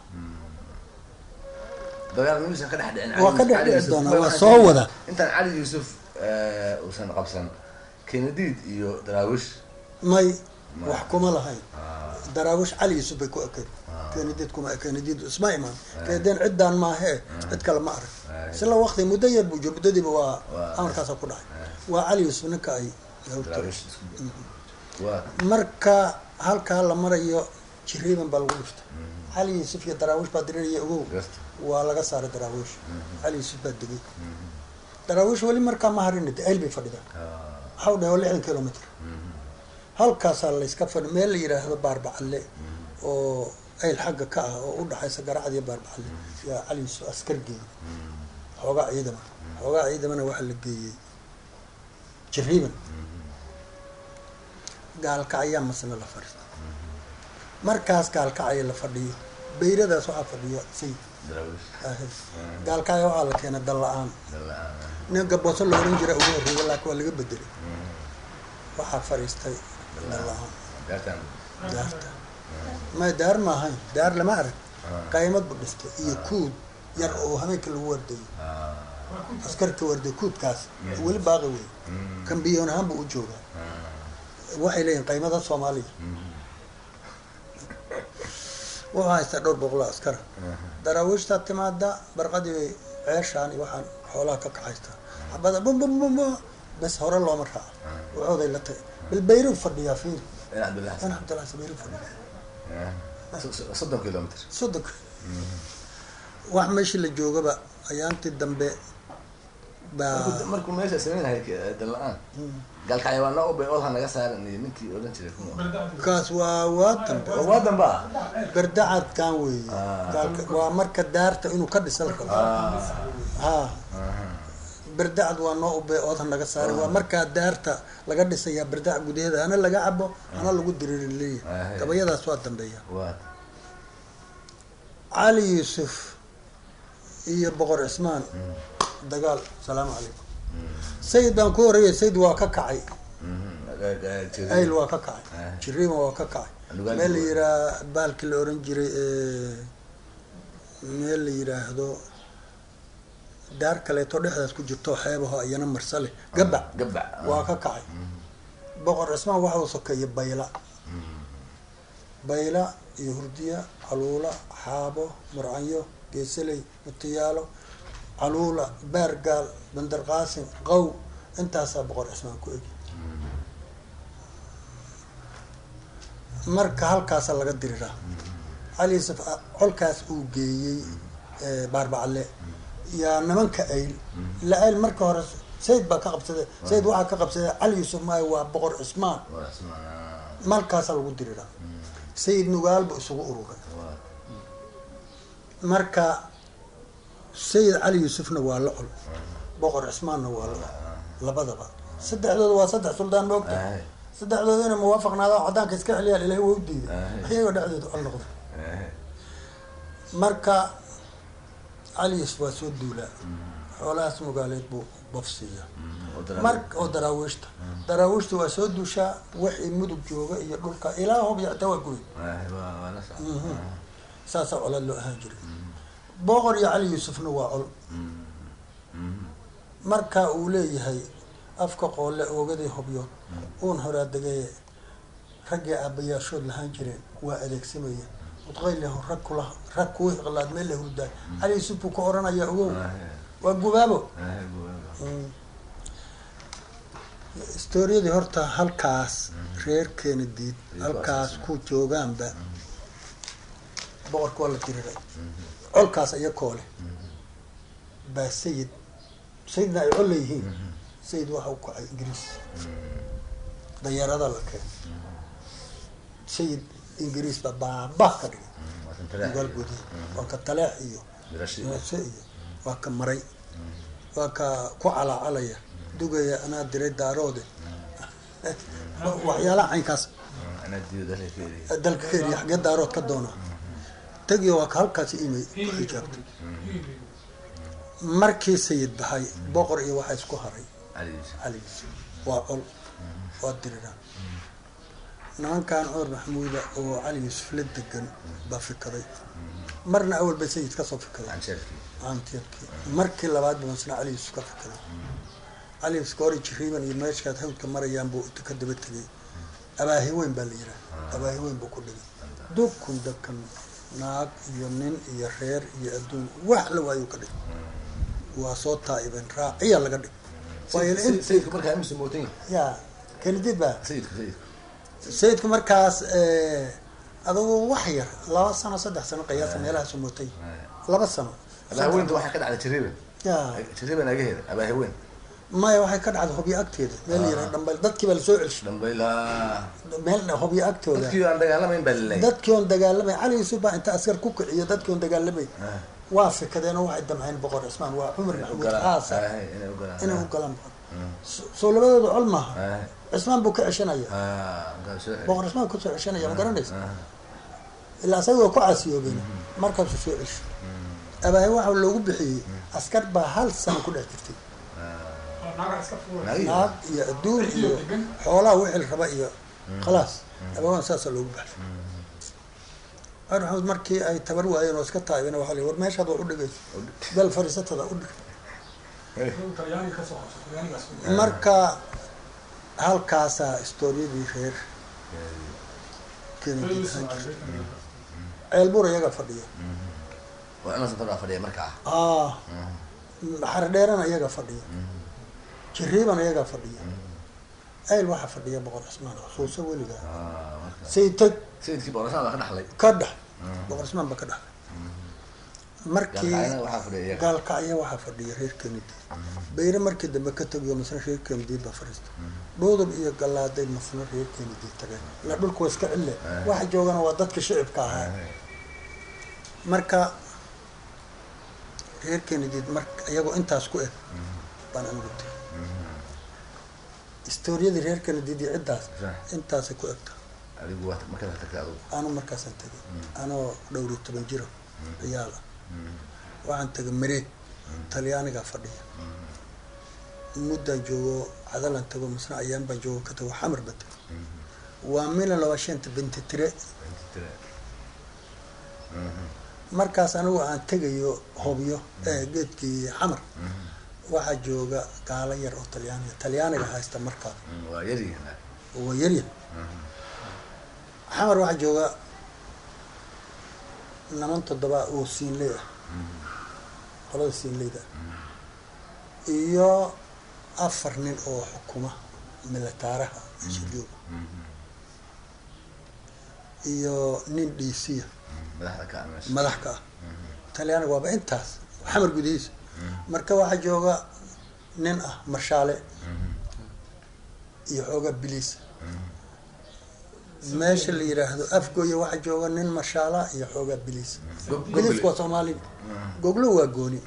dagaal muusan ka dhex dhicin waa ka dhex dhici doonaa waa soo wada intaan cali yuusuf uusan qabsan kenadiid iyo daraawish may wax kuma lahayn daraawish cali yuusuf bay ku ekayd kenadiid kuma kenadiid isma imaan keedeen ciddaan maahee cid kale ma arag isla waqti muddo yar buu jiro muddadiiba waa amarkaasa ku dhacay waa cali yuusuf ninka ay daraawish isku waa marka halkaa la marayo jiriiban baa lagu dhiftay cali yuusuf iyo daraawish baa diriraya ogow garta waa laga saaray daraawish cali yuusuf baa degay daraawish weli markaa ma harin ayl bay fadhida waxau dhahay waa lixdan kilomitr halkaasaa layska fadhi meel la yiraahdo baarbacalle oo ayl xagga ka ah oo u dhaxaysa garacad iyo baarbacalle yaa cali yuusuf askar geeyey xoogaa ciidama xoogaa ciidamana waxaa la geeyey jiriiban gaalkacyaa masna la fadhiista markaas gaalkacaya la fadhiyo bayradaas waxaa fadhiya sayid daraawish ahe gaalkacya waxaa la keenay dal la-aan dalla-aan nin gabooso la oran jira ugu horreeya laakiin waa laga bedelay waxaa fadhiistay dal la-aan gaartaan daarta may daar ma ahayn daar lama arag qaymad bu dhistay iyo kuud yar oo habeenka lagu wardayo askarka warday kuudkaas weli baaqi wey kambiyoon ahaan buu u joogaa waxay leeyihin qaymada soomaaliya wuxuu haystaa dhowr boqoloo askara daraawiishtaa timaada barqadii bay ceeshaan iyo waxaan xoolaha ka kaxaystaa xabada bumbum bes hore looma raaco waxooday la tagay bal bayru fadhiyaa fiir in cabdillah in cabdillahi sabayru fadhiya soddon kilomitr soddonka wax meeshii la joogaba ayaantii dambe baa markuu meesha sameynhay dalla-aan gaalkacya waa noo ubay oolha naga saaran iyo ninkii odhan jiray kuma kaas waa waa dambe oo waa damba ah berdacadkan weeye Ah. Gaalka- waa marka daarta inuu ka dhisan rabo ha berdacad waa noo ube oodha naga saaray waa markaa daarta laga dhisayaa berdac gudaheeda hana laga cabo hana lagu diriiri leeyahay Ah, gabayadaas waa dambeeya waa cali yuusuf iyo boqor cismaan dagaal salaamu calaykum sayid baan ku horeeyay sayid waa ka kacay ayl waa ka kacay Ah. jiriima waa ka kacay Lugaal meel la waa- yiraa baalkii la oran jiray meel la yiraahdo daar kaleeto dhexdaas ku jirto xeebaho iyana marsale gabac gabac waa ka kacay boqor cismaan waxa uu sokeeyay bayla bayla iyo hurdiya caluula xaabo murcanyo geesaley mutiyaalo caluula baargaal bandar qaasim qow intaasaa boqor cismaan ku egi marka halkaasa laga diriraa cali yuusuf a- colkaas uu geeyey baarbacalle yaa nimanka ayl ila ayl marka hore sayid baa ka qabsaday sayid waxaa ka qabsaday cali yuusuf maayo waa boqor cismaan waa ismaan markaasaa lagu diriraa sayid nugaalba isugu ururay waa marka sayid cali yuusufna waa la col boqor cismaanna waa la col labadaba saddexdooda waa saddex suldaan moogta Ahay. saddexdooda inay muwaafaqnaadaan cadaanka iska celiyaan ilahay waa u diiday Ahay. iyagoo dhexdooda col noqda Ahay. marka cali yuusuf waa soo duulaa xoolahaas mugaaleed buu bafsiiya oo daraawish. mar oo daraawiishta daraawiishta waa soo duushaa wixii mudug jooga iyo dhulka ilaa hob yacta waa goy Ahay, waa waa la socda saasaa colaad loo ahaan jiray boqor iyo cali yuusufna waa col marka uu leeyahay afka qoole oogadii hobyood uun horaa degaye raggii aabbayaashood lahaan jireen waa adeegsamaya udqayleho rag kula rag kuwa iqlaad meel la hurdaay cali yuusuf buu ka oranaya ogow Ahay. waa gubaabo Ahay, waa- waa. Mm. historiyadii horta halkaas reer kennediid halkaas ku joogaanba boqorka waa la diriray colkaas iyakoo leh baa sayid sayidna ay col leeyihiin sayid waxa u kacay ingiriis dayaarada la keenay sayid ingiriis baa baabah ka dhigay ugaal gudihi waa ka taleex iyo meese iyo waa ka maray waa ka ku calaacalaya dugaya anaa diray daaroode waxyaalaha caynkaas dalka ka eriya xagee daarood ka doona tegiyo waa ka halkaasi imay ijaabtay markii sayid baxay boqor iyo waxaa isku haray cali waa col waa diriraan nimankan cumar maxamuuda oo cali yuusuf la degan baa fikaday marna awal bay sayid kasoo fikaday aanteedkii markii labaad ba masna cali yuusuf ka fikaday cali yuusuf hore jiriiban iyo meeshaad hawdka marayaan buu ka daba tegay abaahi weyn baa la yihaha abaahi weyn buu ku dhigay dukun dakan naag iyo nin iyo reer iyo adduun wax la waayu ka dhig waa soo taa'iben raaciya laga dhig ya kenedid ba sayidku markaas adugu wax yar laba sano saddex sano qiyaasa meelahaasu mootay laba sano abaahaweynta waxaa ka dhacday jariiban ya jariiban agaheeda abaahaweyn maya waxay ka dhacday hobyo agteeda meel yara dhambal dadkii baa lasoo celshay dhambayla meel hobyo agtooda dadkii aan dagaalamayn baa laleeyay dadkii oon dagaalamay cali yuusuf baa inta askar ku kiciyo dadkii oon dagaalamay waa fikadeen oo waxay damceen boqor cismaan waa cumar maxamuud caasa inay ugalaan inay u galaan boqor soo labadooda col maaha cismaan buu ka ceshanaya boqor cismaan kusoo ceshanaya ma garanaysa ilaa asaga waa ku caasiyoobeen markaasuu soo celshay abaahay waxa loogu bixiyey askar baa hal sano ku dhex jirtay naag iyo adduun iyo xoolaha wixii la raba iyo khalaas abawaan saasaa loogu baxshay cumar maxamuud markii ay tabar waayeen oo iska taabeen waxa la war meeshaad waa u dhigayso bel fariisatada u dhig marka halkaasaa istooriyadii reer kennedy ahaan jirtay ceelbuur iyaga fadhiya waa ina safar baa fadhiya markaa ah xardheerana iyaga fadhiya jiriiban iyagaa fadhiya ayl waxaa fadhiya boqor cismaan xusuuso weligaa saytag sayidkii boqorasaan baa ka dhaxlay ka dhex boqor cismaan ba ka dhexlay markii gaalkacayna waxaa fadhiya iyaga gaalkacya waxaa fadhiya reer kennedy bayre markii dambe ka tagiyo masna reer kennedy baa fadhiista dhuudub iyo gallaaday masna reer kennedy tageen ila dhulku waa iska cille waxa joogana waa dadka shicibka ahaa marka reer kennedy mar iyagoo intaas ku eg baan anigu tegay istooriyadii reer kennedy iyo ciddaas intaasay ku egta adigu waa markaad tagtay adigu anu markaasaan tegay anoo dhowri toban jiro ciyaal ah waxaan tegay mareeg talyaanigaa fadhiya muddaan joogo cadalan tago masna ayaan baan joogo ka tago xamar baan tegay waa milan laba shanta binti tire markaas anigu aan tegayo hobyo ee geedkii xamar waxaa jooga gaalo yar oo talyaaniga talyaaniga haysta markaa waa yaryihiin waa yaryar xamar waxaa jooga naman toddoba oo siinley ah qolada siinleyda iyo afar nin oo xukuma militaaraha meesha jooga iyo nin dhiisiya madaxda ka meesha madax ka ah talyaaniga waaba intaas xamar gudihiisa marka waxaa jooga nin ah marshaale iyo xoogaa biliis meesha la yidhaahdo afgooya waxaa jooga nin marshaala iyo xoogaa biliis Gog- biliisku gogle. waa soomaaliga goglo waa gooni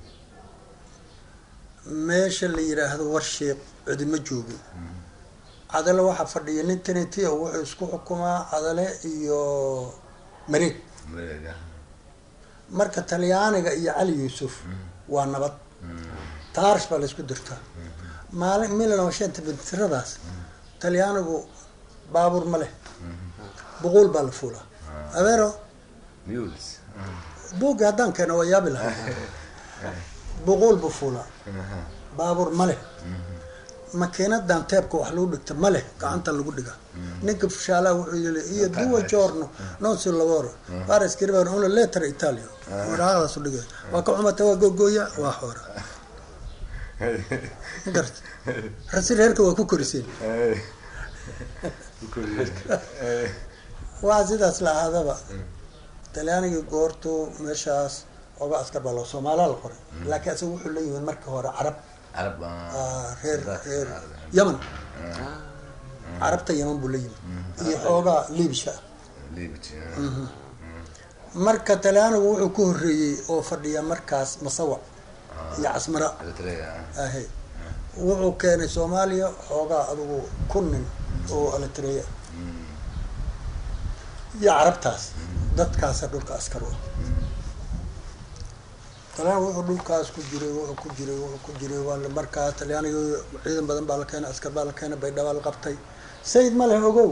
meesha la yidhaahdo warsheeq cidima joogin cadale waxaa fadhiya nin tenetiya wuxuu isku xukumaa cadale iyo mareeg mareega marka talyaaniga iyo cali yuusuf waa nabad taarish baa laysku dirtaa maalin milan oo shanta bintiradaas talyaanigu baabuur ma leh boqool baa la fuulaa abeero mules buugga haddaan keeno waa yaabi lahaa boqool buu fuulaa baabuur ma leh makiinadan teebka wax lagu dhigta ma leh gacanta lagu dhiga ninka fushaalaha wuxuu yili iyo duwa giorno non si lavoro pare scrivere una lettera italia waraaqdaasu dhigay waa ka xumata waa googooya waa xoora ma garata rasi reerka waa ku koriseen waa sidaas la ahaadaba talyaanigii goortuu meeshaas oga askar baa loo soomaalaa la qoray laakiin isaga wuxuu la yimid markii hore carab carab ah, reer reer yaman carabta yaman buu la yimid iyo xoogaa liibisha marka talyaanigu wuxuu ku horreeyey oo fadhiya markaas masawac iyo casmara ahe wuxuu keenay soomaaliya xoogaa adigu kun nin oo alatreya iyo carabtaas dadkaasa dhulka askar u ah talyaan wuxuu dhulkaas ku jiray wuxuu ku jiray wuxuu ku jiray waa la- markaa talyaaniga ciidan badan baa la keenay askar baa la keenay baydhaba la qabtay sayid ma leh ogow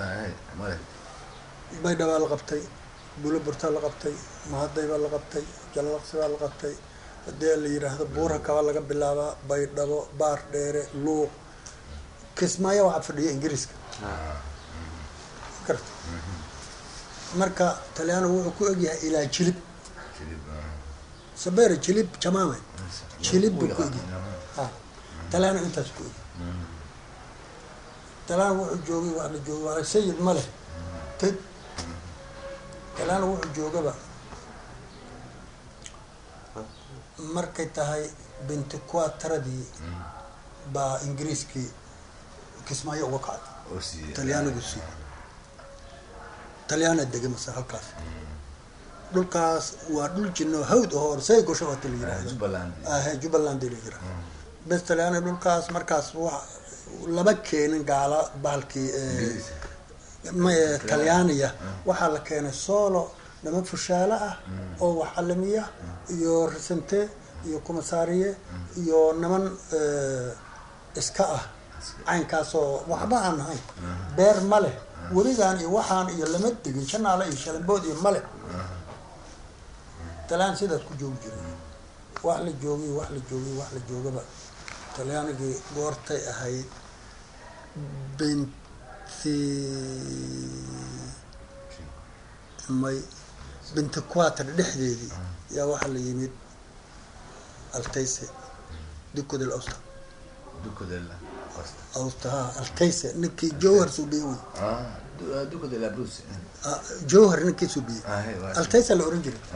baydhaba la qabtay buloburta la qabtay mahaday baa la qabtay jallaqsi baa la qabtay hadii la yiraahdo buura kaba laga bilaabaa baydhabo baar dheere luuq kismaayo waxaa fadhiya ingiriiska garta marka talyaanigu wuxuu ku egyahay ilaa jilib sabere jilib jamaame jilib buu ku egyahay ha talyaanigu intaas ku egyahay talyaanigu wuxuu joogay waa la joogay waa sayid ma leh teg talyaanigu wuxuu joogaba markay tahay binti quataradii baa ingiriiskii kismaayo uga kacday talyaanigu sii talyaana dega mase halkaas dhulkaas waa dhul jino hawd oo orsay gosho waata la yirahdo ahe jubbaland la yirahdo bes talyaani dhulkaas markaas wa laba keenin gaala bahalkii ma- talyaaniya waxaa la keenay solo niman fushaalo ah oo waxalamiya iyo risante iyo kumasaariye iyo niman iska ah caynkaasoo waxba aan ahayn beer ma leh weligaan iyo waxaan iyo lama degin janaale iyo shalambood iyo male talyaan sidaas ku joogi jiray wax la joogay wax la joogay wax la joogaba talyaanigii goortay ahayd binti may binti quater dhexdeedii yaa waxaa la yimid altayse dukodel austa austa ha altayse ninkii jowhar suubiye wey Ah, jowhar ninkii suubiye altaysa la oran jiray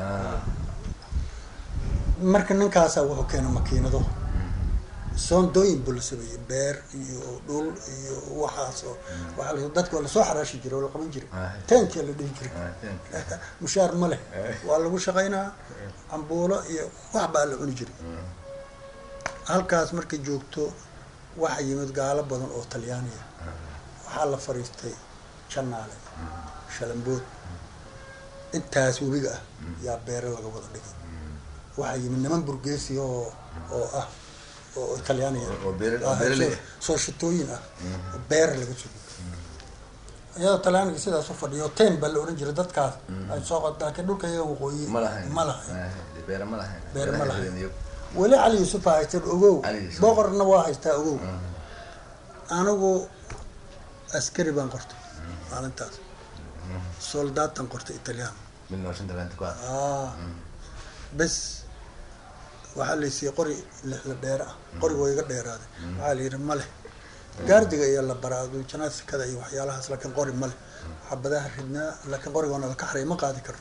marka ninkaasaa wuxuu keenay makiinado soondooyin buu la sameeyey beer iyo dhul iyo waxaas oo waxaa la dadka waa lasoo xaraashi jiray oo la qaban jiray teenkia la dhihi jiray mushaar ma leh waa lagu shaqaynaa cambuulo iyo wax baa la cuni jiray halkaas markay joogto waxaa yimid gaalo badan oo talyaaniya waxaa la fariistay janaale shalambood intaas webiga ah yaa beere laga wada dhigay waxaa yimid niman burgeesi oo oo ah oo talyaaniya oo beere- oo beeraley ah. soo shitooyin ah oo beer laga sugo iyadoo talyaaniga sidaas u fadhiyo ten baa la ohan jiray dadkaas ay soo qod laakiin dhulka iyaga waqooyi ma lahayn ma lahayn beere ma lahayn beere ma Beeraha lahayn iyagu. weli cali yuusuf aa haysteen ogow Cali Yuusuf. boqorna waa haystaa ogow anigu askari baan qortay maalintaas soldaatan qortay italyan mid noo shanta laanta ku ah ah bes waxaa laysiiyey qori lixla dheer ah qoriga waa iga dheeraaday waxaa la yidhi male gaardiga iyo la baraado janaasikada iyo waxyaalahaas laakiin qori male xabadaha ridnaa laakiin qorigoona laka xaray ma qaadi karno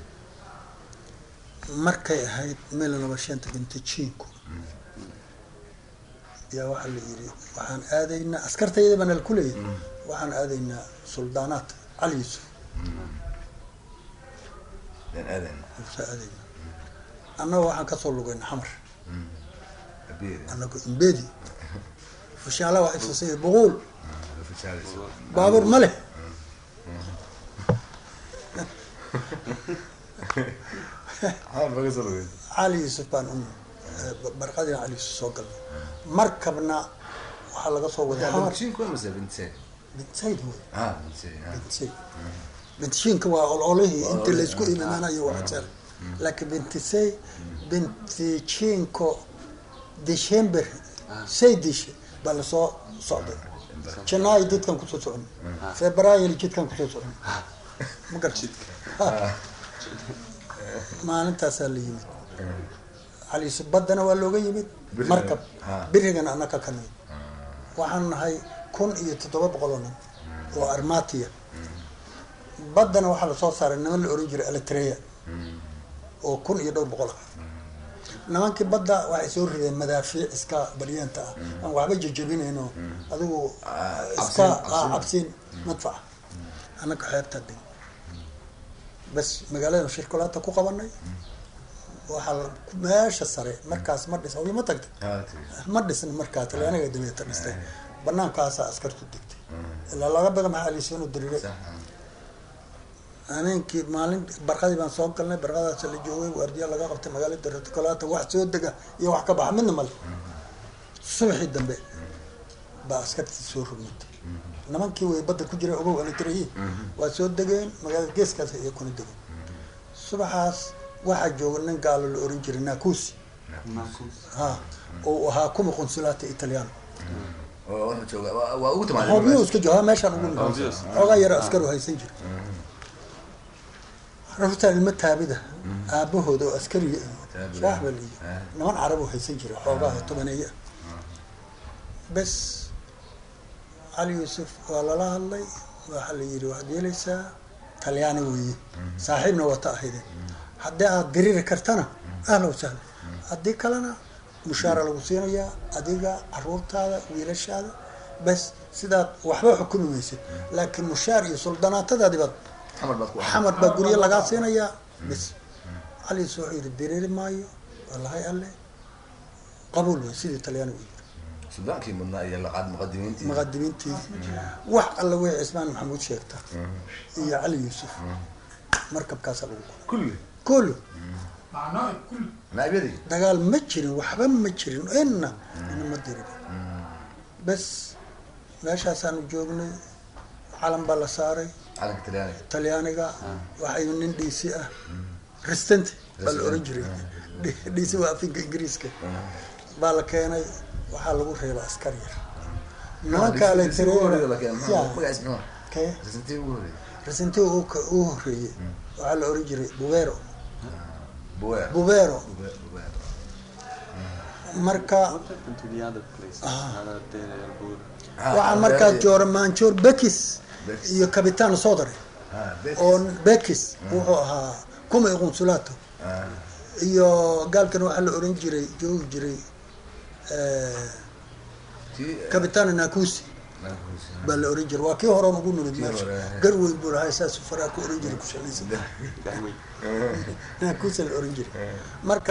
markay ahayd mil laba shanta vintajinku yaa waxaa la yidhi waxaan aadaynaa askartayda baa nala kuleeyahay waxaan aadaynaa suldaanaat cali yuusuf dan aadan saa aadaynaa annagoo waxaan kasoo lugayna xamar abiir annago imbedi fushaala waa ifsasay buquul fashaalayso baabuur ma leh haa baga soo lugay cali yuusuf baan u barqadina cali yuusuf soo galnay markabna waxaa laga soo waday xamar bintiin ku mase bintee bintayd wey ah bintee ah bintayd bintishiinka waa ololihii inta laysku imaanayo waxsel laakiin bintisay bintijiinko december saydish baa lasoo socday janaayo jidkan kusoo soconay februaary jidkan kusoo soconay ma garta maalintaasaa la yimid cali yuusuf baddana waa looga yimid Biriga. markab Ha. birigana annaka ka nimid waxaan nahay kun iyo toddoba boqol oo nin oo armatiya baddana waxaa lasoo saaray niman la oran jiray eletreya oo kun iyo dhowr boqol ah nimankii badda waxay soo rideen madaafiic iska baryeenta ah aan waxba jejebinayno adigu Ah, iska cabsiin, ah, cabsiin. cabsiin madfaca annaka xeebta deg bas magaalada shirkulaata ku qabanay waxaa la- meesha sare markaas ma dhis ma tagtay ma dhisna markaa talyaaniga dabeeta dhistay banaankaasaa askartu degtay ilaa laga baga maxaa aliisanu diriiray habeenkii maalin barqadii baan soo galnay barqadaas la joogay waardiya laga qabtay magaalada reticolaata wax soo dega iyo wax ka baxa midna male subaxii dambe baa askartii soo rogmatay nimankii way badda ku jira ogow alitirayi waa soo degeen magaalada geeskaas iyo kuna degeen subaxaas waxaa jooga nin gaalo la oran jiray nakusi ha oo ahaa kuma qonsulaata italiano oo wuxuu jooga waa- waa ugu timaadeen hoobiyo iska jooga meeshaan ugu nimid Hoobiyoos. xoogaa yaro askaru haysan jira rartaa ilma taabida aabahooda oo askariya iyo Taabida. shaax baa liiyi Ah. niman carab oo haysan jira xoogaa tobaneeye ah bes cali yuusuf waa lala hadlay waxaa la yidhi waxaad yeelaysaa talyaani weeye saaxiibna wata ahaydeen haddii aad diriri kartana ahla wasahla haddii kalena mushaara lagu siinayaa adiga caruurtaada wiilashaada bes sidaad waxba xukumi maysid laakiin mushaar iyo suldanaatadaadibaad xamar baad ku xamar baa guryo lagaa siinayaa bes cali yuusuf wuxuu yidhi diriri maayo wallahi alle qabuul wey sidii talyaanigu yidhi sudaankii mudnaa iyo laqaad muqadimiintii muqadimiintii wax alla wey cismaan maxamuud sheegta iyo cali yuusuf markabkaasaa lagu qoray kulli kullu معناه كل naabyadii dagaal ma jirin waxba ma jirin inna ina ma dirin bes meeshaasaanu joognay calan baa la saaray calanka talyaaniga talyaaniga waxay nin dhiisi ah restant baa la oran jiray dhiisi waa afinka ingiriiska baa la keenay waxaa lagu reeba askar yar nimanka ugu aletereya horreeya la keenay muxuu- magaciis muxuu kee rasintii ugu horreeyay resanti uu ka- uu horeeyey waxaa la oran jiray bubero buweer bubero Buweer, buweer. marka Not into the other place. Another day, Elbur. Ah, waxaa markaa buweer- joora maanjoor bekis Bekis. iyo kabitaan sodare Ah, Betis. oo bekis wuxuu ahaa kuma iqonsulato Ah, iyo gaalkan waxaa la oran jiray joogi jiray eh, tii, eh, kabitaan nakusi Nakusi. baa la oran jiray waa kii hore ugu nimid Kii meesha hore, eh. gar weyn buu lahaa saas faraa ku oran jiray ku shalaysan Dahmi. nakusa la oran jiray marka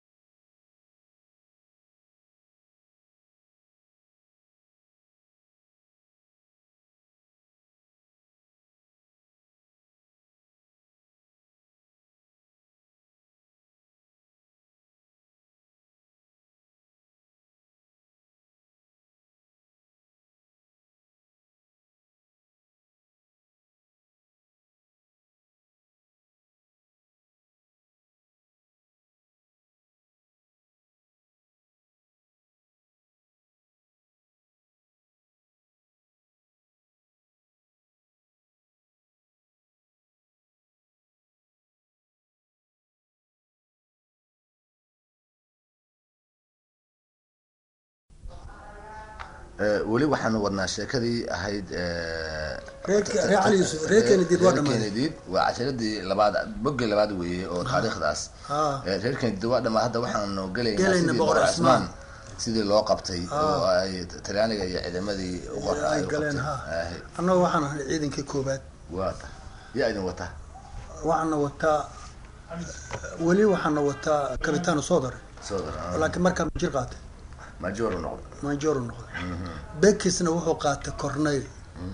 Eh, weli waxaanu wadnaa sheekadii ahayd eh, Reer- reer Cali Yuusuf, reer Kennedy waa reer dhamaaday. Kennedy waa casharadii labaad boggii labaad weeye oo taariikhdaas Ah. Eh, reer Kennedy waa dhamaa hadda waxaanu gelaynaa Gelayna sidii Boqor Boqor Cismaan. Cismaan sidii loo qabtay oo ay talyaaniga iyo ciidamadii u qor- ay u galeen qabtay. ha Ahi, annaga waxaan ahay ciidankii koobaad waa ta yaa idin wata waxaana wataa weli waxaana wataa kabitaano sodare soo dar laakiin markaa majir qaatay majoor u noqda manjoro noqday bekisna wuxuu qaatay corneyl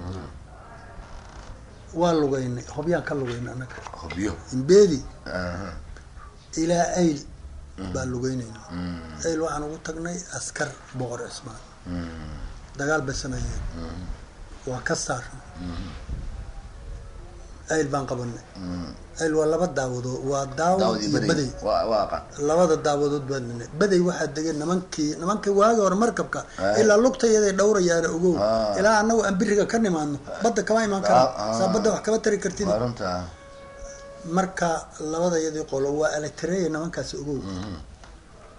waa lugeynay hobyaan ka lugeynay annaga hubyo imbeedi Aha. ilaa ayl baa lugeynayna ayl waxaan ugu tagnay askar boqor cismaan dagaal bay sameeyeen waa ka saarnay ayl baan qabanay ayl waa laba daawadood waa daawad daawad iyo iyo baday baday waa waa aqaan labada daawadood baa linay baday waxaa degeen nimankii nimankii waagi hore markabka Ah. ilaa lugta iyaday dhowrayaana ogow Ah. ilaa anagu aan biriga ka nimaadno badda kama imaan karo Ah, ah. saa badda wax kama tari kartid waa runta marka labada iyadii qolo waa eletreya nimankaasi ogow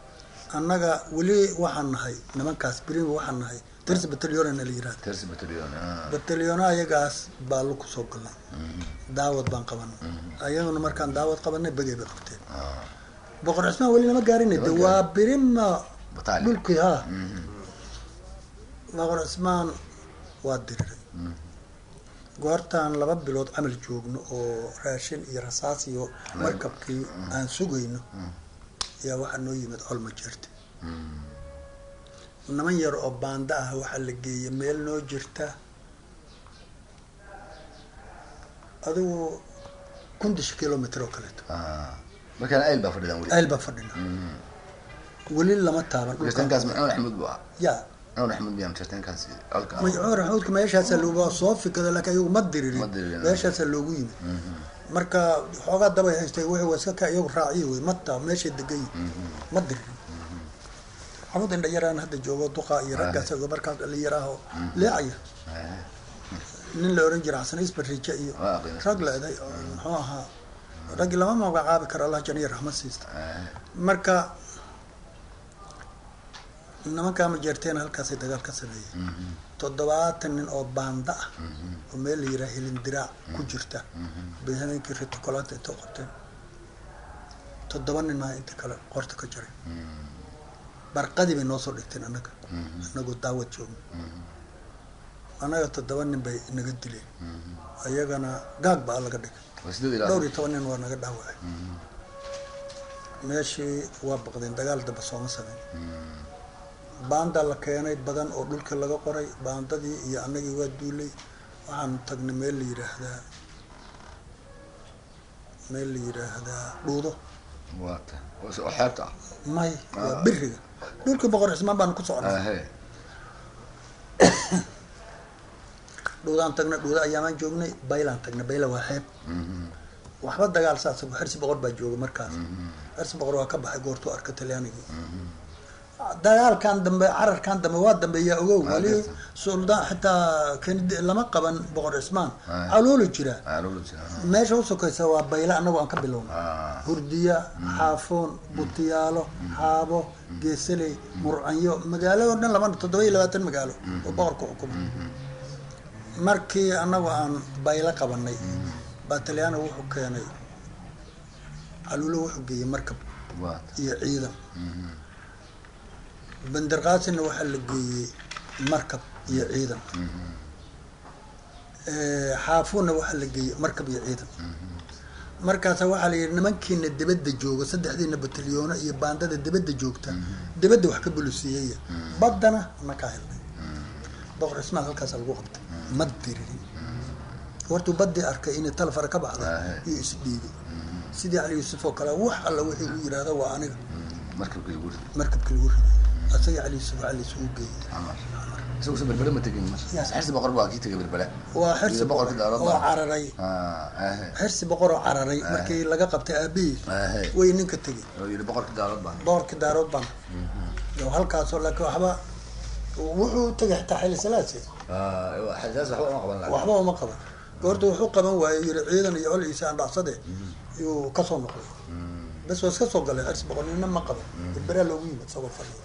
annaga weli waxaan nahay nimankaas brimi waxaan nahay tirsi batalyoonana la yirahda tersi batalyon ah. batalyoona ayagaas baa lu kusoo galnay daawad baan qabanay ayaguna markaan daawad qabanay begay bay qabteen Ah. boqor cismaan weli lama gaarin de waa birima Battalion. dhulkii ha Mhm. boqor cismaan waa diriray goortaan laba bilood camal joogno oo raashin iyo rasaas iyo markabkii aan sugayno ayaa waxaa noo yimid colma jeerte niman yar oo baanda ah waxaa la geeyay meel noo jirta adigu kundish kilomitr oo kaleeto Ah. markaan ayl baa fadhidaan weli ayl baa fadhina weli lama taaban dhulka jirtaankaas maxamed axmed buu ahaa ya maxamed axmed miyaan jirtaankaas halka majcuur axmuudka meeshaasaa loogu soo fikada laakiin ayagu ma diririn Ma diririn. meeshaasaa loogu yimid marka xoogaa dabay haystay wixii waa iska ka iyagu raaciyo wey mata meeshay degan yihin ma diririn xamud indha yaraan hadda joogo duqa iyo raggaas oo markaas dhalinyaraha oo leecaya Ah. nin la oran jira xasan isbarije iyo Waa aqoon. rag leeday oo muxuu ahaa raggi lama magacaabi karo allah janiya raxmad siista Ah. marka nimankaa ma jeerteen halkaasay dagaal ka sameeyeen toddobaatan nin oo baanda ah oo meel la yiraha hilindiraac ku jirta bay habeenkii rito kolaanta intoo qabteen toddoba nin maa inta kale qorta ka jaray barqadii bay noo soo dhigteen annaga annagoo daawad joogno annaga toddoba nin bay naga dileen ayagana gaag baa laga dhigay waa sideed ilaa dhowr iyo toban nin waa naga dhaawacay meeshii waa baqdeen dagaal dambe sooma sameyn baanda la keenay badan oo dhulka laga qoray baandadii iyo annagii waa duulay waxaan tagnay meel la yiraahdaa meel la yiraahdaa dhuudo waa ta oo s- oo xeebta ah may waa biriga dhulkii boqor cismaan baan ku socnay Ah, he. dhuudaan tagnay dhuudo ayaamaan joognay baylaan tagnay bayla waa xeeb waxba dagaal saas xersi boqor baa jooga markaas xersi boqor waa ka baxay goortuu arka talyaanigii dagaalkan dambe cararkan dambe waa dambeeyaa ogow Ah, wali garta. suldaan xitaa kennedy lama qaban boqor cismaan Ah. caluulu jira Ah, lolo jira. meesha u sokaysa waa bayla anagoo aan ka bilowna Ah. hurdiya xaafoon butiyaalo xaabo geesaley murcanyo magaalo oo dhan laba toddoba iyo labaatan magaalo oo boqorka xukumo markii anagu aan baylo qabanay baa talyaaniga wuxuu keenay caluulo wuxuu geeyey markab waa ta iyo ciidan bandarqaasina waxaa la geeyey markab iyo ciidan Eh, xaafuuna waxaa la geeyey markab iyo ciidan markaasa waxaa la yidhi nimankiina dibadda jooga saddexdiina batalyoona iyo baandada dibadda joogta dibadda wax ka bulisiiyaya baddana nakaa helnay boqor cismaan halkaasa lagu qabtay ma diririn hortuu baddii arkay inay talafara ka baxday Ahe. iyo isdhiibay sidii cali yuusuf oo kale wax alla wixii uu yidhaahdo waa aniga markabkii lagu riday markabkii lagu riday asagii cali yuusuf cali isugu geeyey camar isagu se berbere ma tegin mar Ya. xirsi boqor baa kii tegay berbere waa xirsi Iyo boqor boqorkii daarood oo baa. cararay Ah, ahe. xirsi boqor oo cararay markii laga qabtay aabihii Ahe. way ninka tegey oo yidhi boqorkii daarood baa boqorkii daarood baan iyo halkaasoo laakiin waxba wuxuu tegay xitaa xili salaasi Ah, xasaas waxba uma qaban lahaa waxba uma qaban goorta wuxuu qaban waayey yiri ciidan iyo col iisa andhacsade yuu kasoo noqday bes waa iska soo galay xirsi boqor nina ma qaban berberaa loogu yimid isagoo fadhiya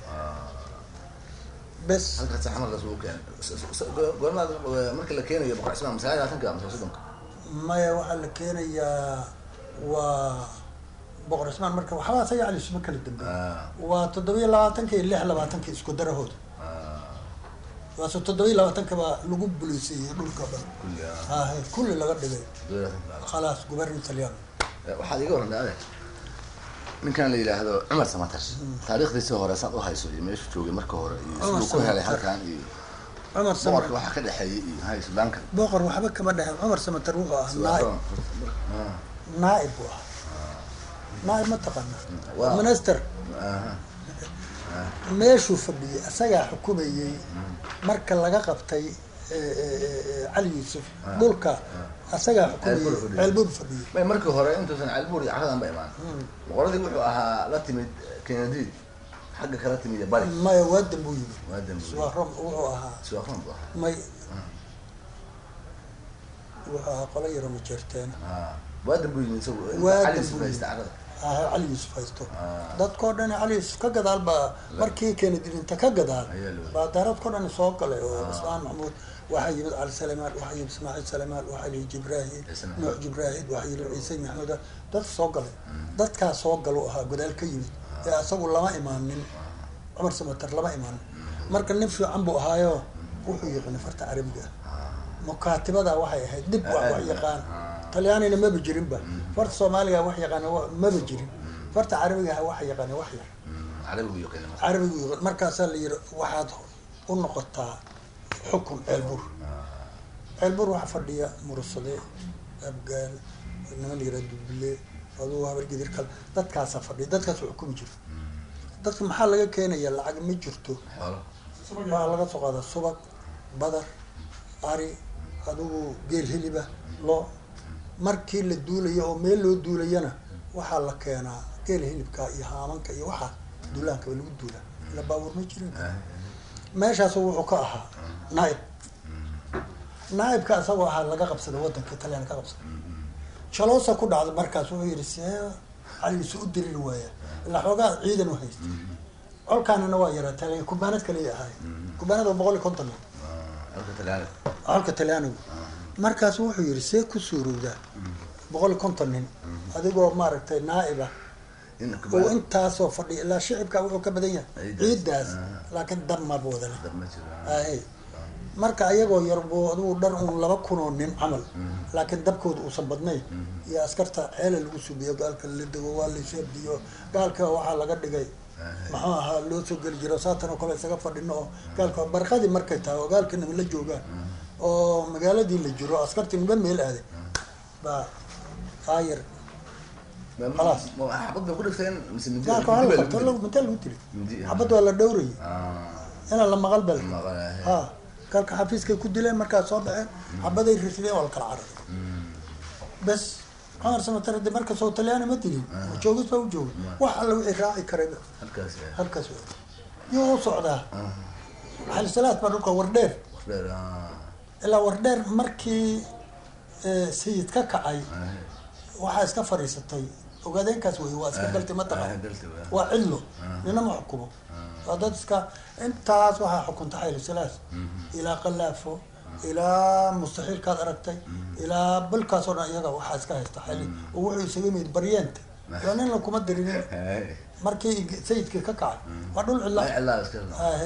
bes halkaas xamarkaas uu keenay S- s- go- goormaad eh, marka la keenayo boqor cismaan masaajid labaatanka ama soddonka maya waxaa la keenayaa waa boqor cismaan marka waxba asaga cali isuma kala dambeey Ah, waa toddobiyo labaatanka iyo lix labaatanka isku darahooda ah, waase toddobiyo labaatanka baa lagu buliseeyey dhulka dhan kulli ah. hahe kulli laga dhigay dowladda. khalaas gubernor talyaano Eh, waxaad iga warantay ade ninkan la yidhaahdo cumar samatar taariikhdiisii hore saad u hayso iyo meeshu joogay marka hore iyo Cumar siduu ku helay Samatar. halkan iyo cumar boqorka samatar waxaa ka dhexeeyay iyo hay sudaanka boqor waxba kama dhexin cumar samatar wuxuu ahaa naaib Ah, naaib buu ahaa naaib ma taqaana Waa- minister aha. meeshuu fadhiyey asagaa xukumayey marka laga qabtay eh, eh, eh, cali yuusuf dhulka asagaa Ceelbuur xukumayey fadhiyey. ceelbuur fadhiyey may markii hore intuusan calbuur iyo caradan ba imaan boqoradii wuxuu ahaa la timid kennedy xagga kala timid iyo bari maya waadan buu yimid waa dambi suwarom wuxuu ahaa suwaaqan buu ahaa may wuxuu ahaa qolo yaro majeerteena Ah, waa dambi yimid isagu Waa cali dambi sufaysta carada ah cali yuusuf haysto Ah. dadkoo dhan cali yuusuf ka gadaal baa markii keenadi dhinta ka gadaal Ayaa la baa daaradkoo dhan soo galay oo ismaan maxmuud waxaa yimid cali salemaal waxaa yimid ismaaciil salemaal waxaa yimid jibraahim Ciise maxamed. nuux jibraahim waxaa yimid ciise maxmuud dad soo galay dadkaas soo galu ahaa gadaal ka yimid ee asagu lama imaanin cumar samater lama imaanin marka nin fiican buu ahaayo wuxuu yaqaanay farta carabiga ah mukaatibada waxay ahayd dib wax wax yaqaan talyaanina maba jirinba farta soomaaliga wax yaqaana wa- maba jirin farta carabiga wax yaqaana wax yar carabigu yaqiin marka carabigu yaqaan markaasaa la yiri waxaad u noqotaa xukun ceelbur ceelbur waxaa fadhiya murusade abgaal niman la yiraa duble aduu habar gidir kale dadkaasaa fadhiya dadkaas xukumi jira dadka maxaa laga keenaya lacag ma jirto xoolo waxaa laga soo qaadaa subag badar ari adigu geel hiliba loo markii la duulayo oo meel loo duulayana waxaa la keenaa geel hilibka iyo haamanka iyo waxaa duulaankaba lagu duulaa ila baabuur ma jirin meeshaas wuxuu ka ahaa naaib naaibka isagoo ahaa laga qabsaday wadanka talyaani ka qabsaday jaloosa ku dhacday markaas wuxuu yihi see caligiisu u diriri waaya ilaa xoogaa ciidan u haysta colkaanina waa yaraa taliya kubaanad kaliya ahaay kubaanad waa boqol iyo konton nin halka talyaani colka talyaanigu markaas wuxuu yihi see ku suurowdaa boqol iyo konton nin adigoo maaragtay naa'iba in oo kubada intaasoo fadhiya ilaa shicibka wuxuu ka badan yahay Ciidaas. ciidaas Ah. laakiin dab maba wadana dab ma jiro ahe marka ayagoo yar buu adigu dhar un laba kun oo nin camal laakiin dabkooda uusan badnayn iyo askarta ceela lagu subiyo gaalka la dego waa layshabdiyo gaalka waxaa laga dhigay muxuu ahaa loo soo geli jiro saatan oo kale isaga fadhino oo gaalka barqadii markay tahay oo gaalka nima la joogaan oo magaaladii la jiro askartii niba meel aaday baa aayar Khalaas. ma xabad bay ku dhigteen mise mindi gaalka waxaa mindi la baa qabto lagu lagu- intee lagu tiri Mindi. xabad waa la dhowrayay Ah, inaa la maqal bal maqal, ha galka xafiiskay ku dileen markaa soo dhaceen xabaday rirsadeen waa la kala cararay bes cumar samatar de markasoo talyaani ma dilin joogis baa u joogay wax alla wixii raaci karayba halkaas eh, halkaas wey yuu u socdaa xalisalaad baa dhulka wardheer wax dheer ah, ilaa wardheer markii eh, sayid ka kacay ah, waxaa iska fadhiisatay ogaadeenkaas wey waa iska galtay ah, mataqaan galti waa. waa cidlo nina ma xukumo waa dad iska intaas waxaa xukunta xayli salaas ilaa qalaafo ilaa mustaxiilkaad aragtay ilaa bilkaas oo dhan iyaga waxaa iska haysta xayli oo wuxuu isaga yimid baryeenta waa nin lakuma dirinin Eh, markii sayidkii ka kacay waa dhul cidla ay cilaa iska ahe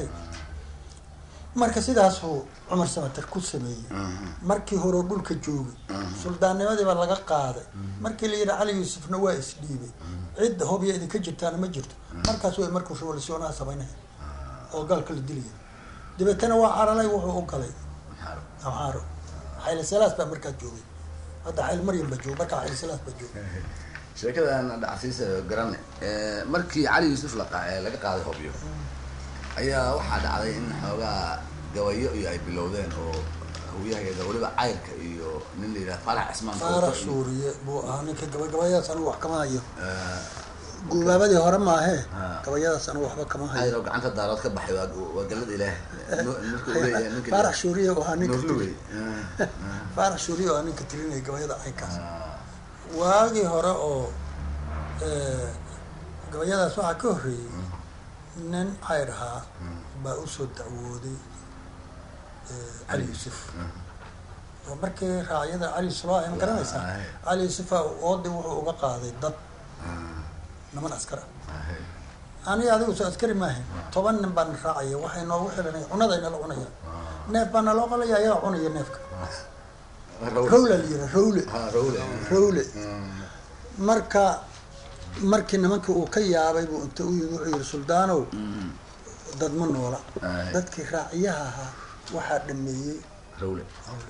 marka sidaasuu cumar samater ku sameeyey markii hore dhulka joogay suldaannimadii baa laga qaaday markii la yidhi cali yuusufna waa isdhiibay cid hobya idinka jirtaana ma jirto markaas way markuu revolutionaha samaynaya oo gaalka la dilaya dabeetana waa caralay wuxuu u galay maxaa amxaaro xayli salaas baa markaa joogay hadda xayl maryam baa joogay markaa xayli salaas baa joogay sheekadan dhacsiisa garane Eh, markii cali yuusuf la qa- eh, laga qaaday hobyo ayaa waxaa dhacday in xoogaa gabayo iyo ay bilowdeen oo hawyahageeda weliba cayrka iyo nin la yidhaha farax cismaan faarax Kowto iyo- suuriye buu ahaa ninka gabagabayadaas anigu wax kama hayo Eh, guubaabadii hore maahee Ah. gabayadaas anigu waxba kama hayo cayr oo gacanta daarood ka baxay waa waa gallada ilaah Nu- markuu leeyahay ninka faarax shuuriye oo ahaa ninka Nuurluwey. tiri Eh, faarax shuuriye oo ahaa ninka tirinaya gabayada caynkaas ah, waagii hore oo eh, gabayadaas waxaa ka horreeyey nin cayr ahaa baa usoo dacwooday eh, cali yuusuf oo markii raacyada cali yuusuf loo ma garanaysaa Ah, ah. cali yuusufa oodii wuxuu uga qaaday dad niman askar ah ah, aniga adigu soo askari maahayn toban nin baan raacaya waxay noogu xilanay cunada nala cunaya neef baa naloo qalaya ayagaa cunaya neefka Rawl. rawla la yira rawle Ah, rawle. rawle Mm. marka markii nimankii uu ka yaabay buu inta u yimid wuxuu yihi suldaanow dad ma noola Ay. dadkii raaciyaha ahaa waxaa dhameeyey Rawle.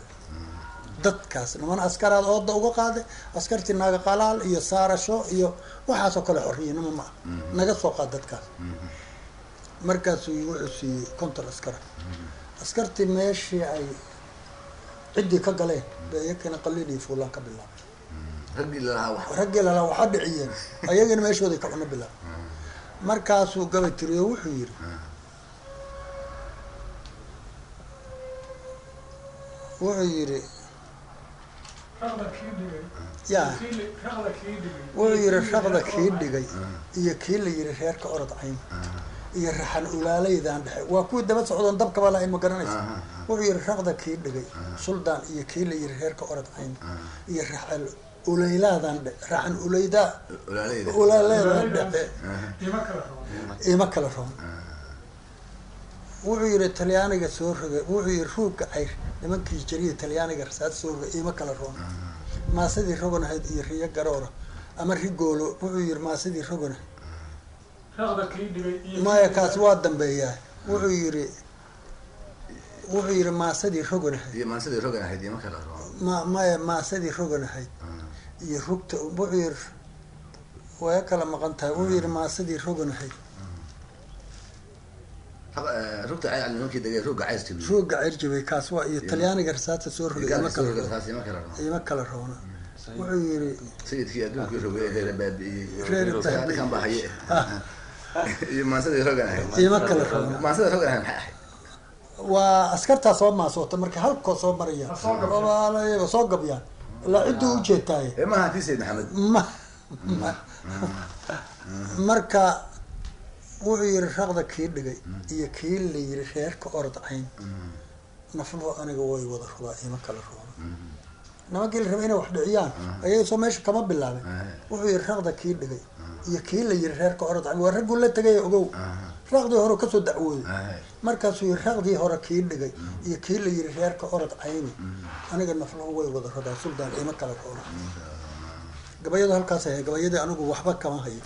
dadkaas niman askaraad ooda uga qaaday askartii naaga qalaal iyo saarasho iyo waxaasoo kale xorriyanimo ma ah naga soo qaad dadkaas markaasuu wuxuu siiyey konton askara askartii meeshii ay ciddii ka galeen bay iyakina qaliil iyo fuulaan ka bilaabay raggii lalahaa wax raggii lalaa waxaa dhiciyeen ayagana meeshooday ka cuno bilaab markaasuu gabay tiriyo wuxuu yidhi wuxuu yidhi raqda kii dhigay yaa kii li- raqda kii dhigay wuxuu yidhi raqda reerka kii oo- dhigay iyo kii la yidhi reerka orod cayn iyo raxan ulaalaydan dhexe waa kuwii daba socdoon dabkaba lahayn ma garanaysa wuxuu yidhi raqda kii dhigay suldaan iyo kii la yidhi reerka orod cayn iyo raxan ulayladan dhe raxan ulaydaa olaaleyda ulaaleedan dhexe ima kala rabo ima kala roon wuxuu yidhi talyaaniga soo roga wuxuu yidhi ruugga cayr nimankii jariya talyaaniga rasaad soo roga ima kala roon maasadii roganahayd iyo riyo garoora ama rigoolo wuxuu yidhi maasadii roganahayd raqda kii dhigay iyo maya kaas waa dambeeyaa wuxuu yidhi wuxuu yidhi maasadii roganahayd iyo maansadii rogan ahayd iyo ma kala rabo ma maya maasadii roganahayd iyo rugta wuxuu yidhi way kala maqan tahay wuxuu yidhi maasadii roganahayd rugta cay nimankii degay rugga cayska ruugga cirjibay kaas waa iyo talyaaniga rasaadta soo rogay ima kala roon taas ima kala rabo ima kala roona wuxuu yidhi sayidkii adduunkii rogay ee reer baabi'iyey Reer baabi'iyey. ninkan baa haye iyo maansadii rogan ahayd ima kala roona maansada rogan ahayd maxay ahayd waa askartaa soo maasoota marka halkoo soo marayaan soo gabyaan. Waa soo gabyaan ilaa cidduu u jeetaaye ee maaha tii sayid maxamed ma ma- marka wuxuu yidhi raqda kii dhigay iyo kii la yidhi reerka orod cayn nafluhu aniga way wada rubaa ima kala roona nimankii la rabay inay wax dhiciyaan ayaga soo meesha kama bilaabin wuxuu yidhi raqda kii dhigay iyo kii la yidhi reerka orod cayn waa ragguu la tegay ogow raqdii hore kasoo dacwooday markaasuu yidhi raqdii hore kii dhigay iyo kii la yidhi reerka orod cayni aniga nafluhu way wada rodaa suldaan ima kala roona gabayadu halkaas ahay gabayadii anigu waxba kama hayo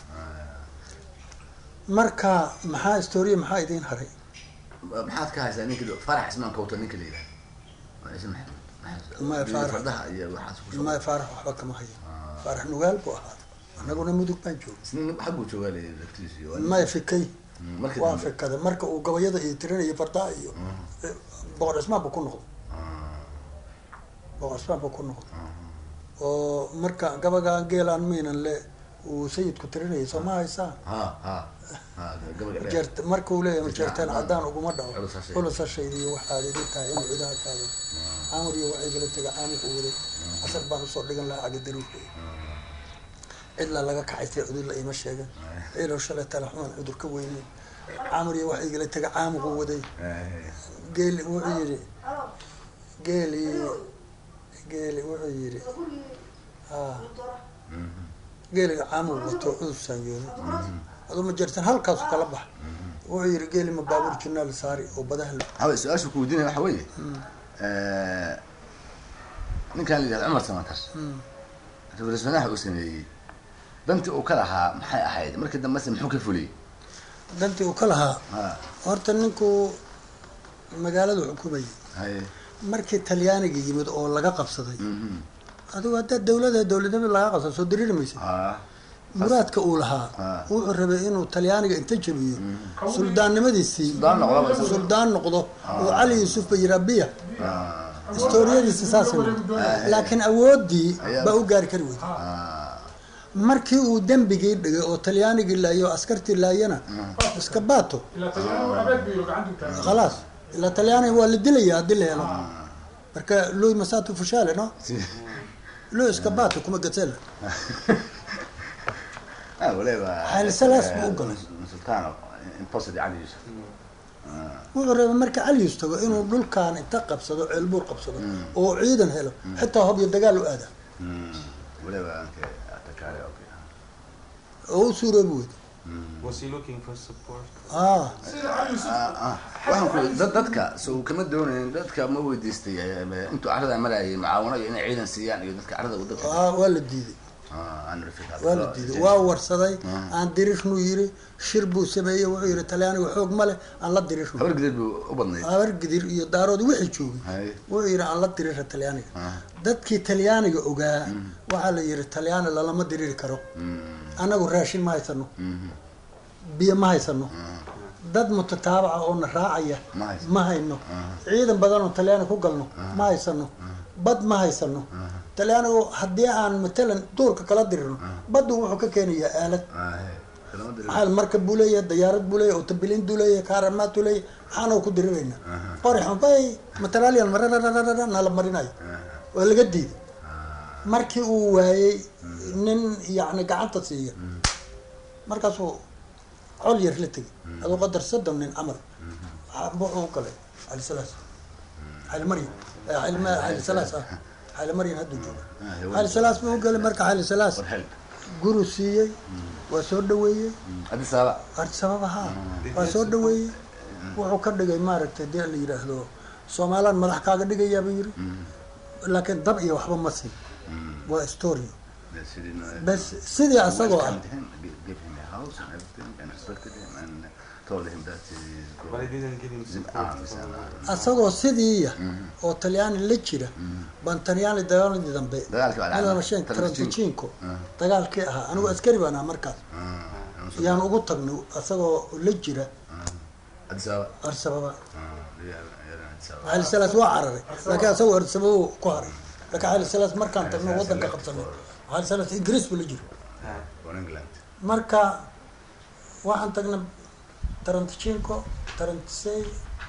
marka maxaa historia maxaa idiin haray maxaad ka haysaa ninki farax ismaan kawta ninka la yidhaha Waa ism maxamed. Maxamed. Maya Faarax. fardaha iyo waxaas ku soo ma faarax waxba kama hayo faarax nugaal buu ahaa anaguna mudug baan joogay isna xagguu joogaa la laftiisi maya fikay markii waa dambe fikada marka uu gabayada iyo tirinayo fardaha iyo boqor cismaan buu ku noqday boqor cismaan buu ku noqday oo marka gabagaan geelaan miinan le uu sayidku tirinayay soo ma haysaa ha ha ha gabaga dheer jeert marka uu leeyahay majeerteen caddaan uguma dhaco Culus ha sheegin. culus ha sheegay waxaad idin tahay inuu cidaha kaado caamur iyo waxay gala tega caamurka waday casar baan usoo dhigan lahaa cagadaruurka cidla laga kaxaystay cudurla ima sheegan ciilow shalay talaxuman cudur ka weyneyn caamur iyo waxay gala tega caamuqu waday geeli wuxuu yidhi geeli geeli wuxuu yidhi ha geeliga caamur wato cudur saanyooday aduu ma jirtan halkaasu kala bax wuxuu yidhi geeli ma baabuur jinaal saari oo badaha la hawe su-aasha ku weydiinaya waxa weeye ninkan la yidhahdo cumar samatar ra-iisul wasaaraha uu sameeyey dantii uu ka lahaa maxay ahayd markii dambese muxuu ka fuliyey dantii uu ka lahaa ha horta ninku magaaladu xukumayay haye markii talyaaniga yimid oo laga qabsaday mhm. adigu haddaa dawlada dawladnimada laga qabsada soo dariiri maysa ha muraadka uu lahaa Ah. wuxuu rabay inuu talyaaniga inta jabiyo suldaannimadiisii Suldaan noqdo ba isagu. suldaan noqdo oo cali yuusuf bayirabiya historiyadiisi saas laakiin awooddii Ayaa- baa u gaari kari weyday markii uu dembigii dhigay oo talyaanigii laayo oo askartii laayana iska baato ilaa talyaanigu abeed biyo gacantu taagay khalaas ilaa talyaaniga waa la dilaya haddii la helo marka lui masato fushale no lui iska baato kuma gatsela ah waliba Xayl Salaas buu u galay. sultaan imposed cali yusuf wuxuu rabay marka calius tago inuu dhulkan inta qabsado ceelbuur qabsado oo ciidan helo xitaa hobyo dagaal u aada waliba anke atakaale okay oo u suuroobi weyda Was he looking for support? ah sida cali yusuf ah waxaan ku dad dadka so kama doonayn dadka ma weydiistay eh, intuu carrada marayay mucaawano iyo inay ciidan siiyaan iyo dadka carrada u dadka ah waa la diiday ah aan rafika waa la diiday waa warsaday aan dirirnu yiri shir buu sameeyey wuxuu yidhi talyaaniga xoog ma leh aan la dirirno habar gideed buu u badnayd habar gidir iyo daaroodi wixii joogay Hay. wuxuu yidhi aan la dirira talyaaniga Ah. dadkii talyaaniga ogaa waxaa la yidhi talyaani lalama diriri karo annagu raashin ma haysano biyo ma haysano dad mutataabaca oo na raacaya Ma haysano. ma hayno ciidan badan oo talyaani ku galno ma haysano bad ma haysano talyaanigu haddii aan matalan duurka kala dirirno baddu wuxuu ka keenayaa aalad maxaa marka buu leeyahay dayaarad buu leeyahay otabilin buu leeyahay kaaramaad buu leeyahay maxaana ku diriraynaa qori xunbay matalalian mararararara nala marinayo waa laga diiday markii uu waayey nin yacni gacanta siiya markaasuu col yar la tegay aduu qadar soddon nin camal waxaa- wuxuu u galay cali salaas cali maryam eh, cali ma- cali salaas ah cali maryam hadduu jooga cali salaas buu u galay marka cali salaas warxel guru siiyey waa soo dhaweeyey addis ababa arti sabab ahaa waa soo dhaweeyey wuxuu ka dhigay maaragtay dee la yidhaahdo soomaalaan madax kaaga dhigayaabuu yiri laakiin dab iyo waxba ma siin waa story bes sidii asagoo ah But I didn't give him support for... asagoo sidiiya oo talyaani la jira baan talyaani dagaaladii dambe Dagaalkii waa dhacay. madamashen taranticinko dagaalkii ahaa anigu askari baan ahaa markaas yaan ugu tagnay asagoo la jira addis ababa arsababa addis ababa cali salaas waa cararay laakiin asagoo arsababa ku haray laakiin cali salaas markaan tagno wadanka qabsanay cali salaas ingiriis buu la jira Ah, from england marka waxaan tagnay taranticinko tarantisey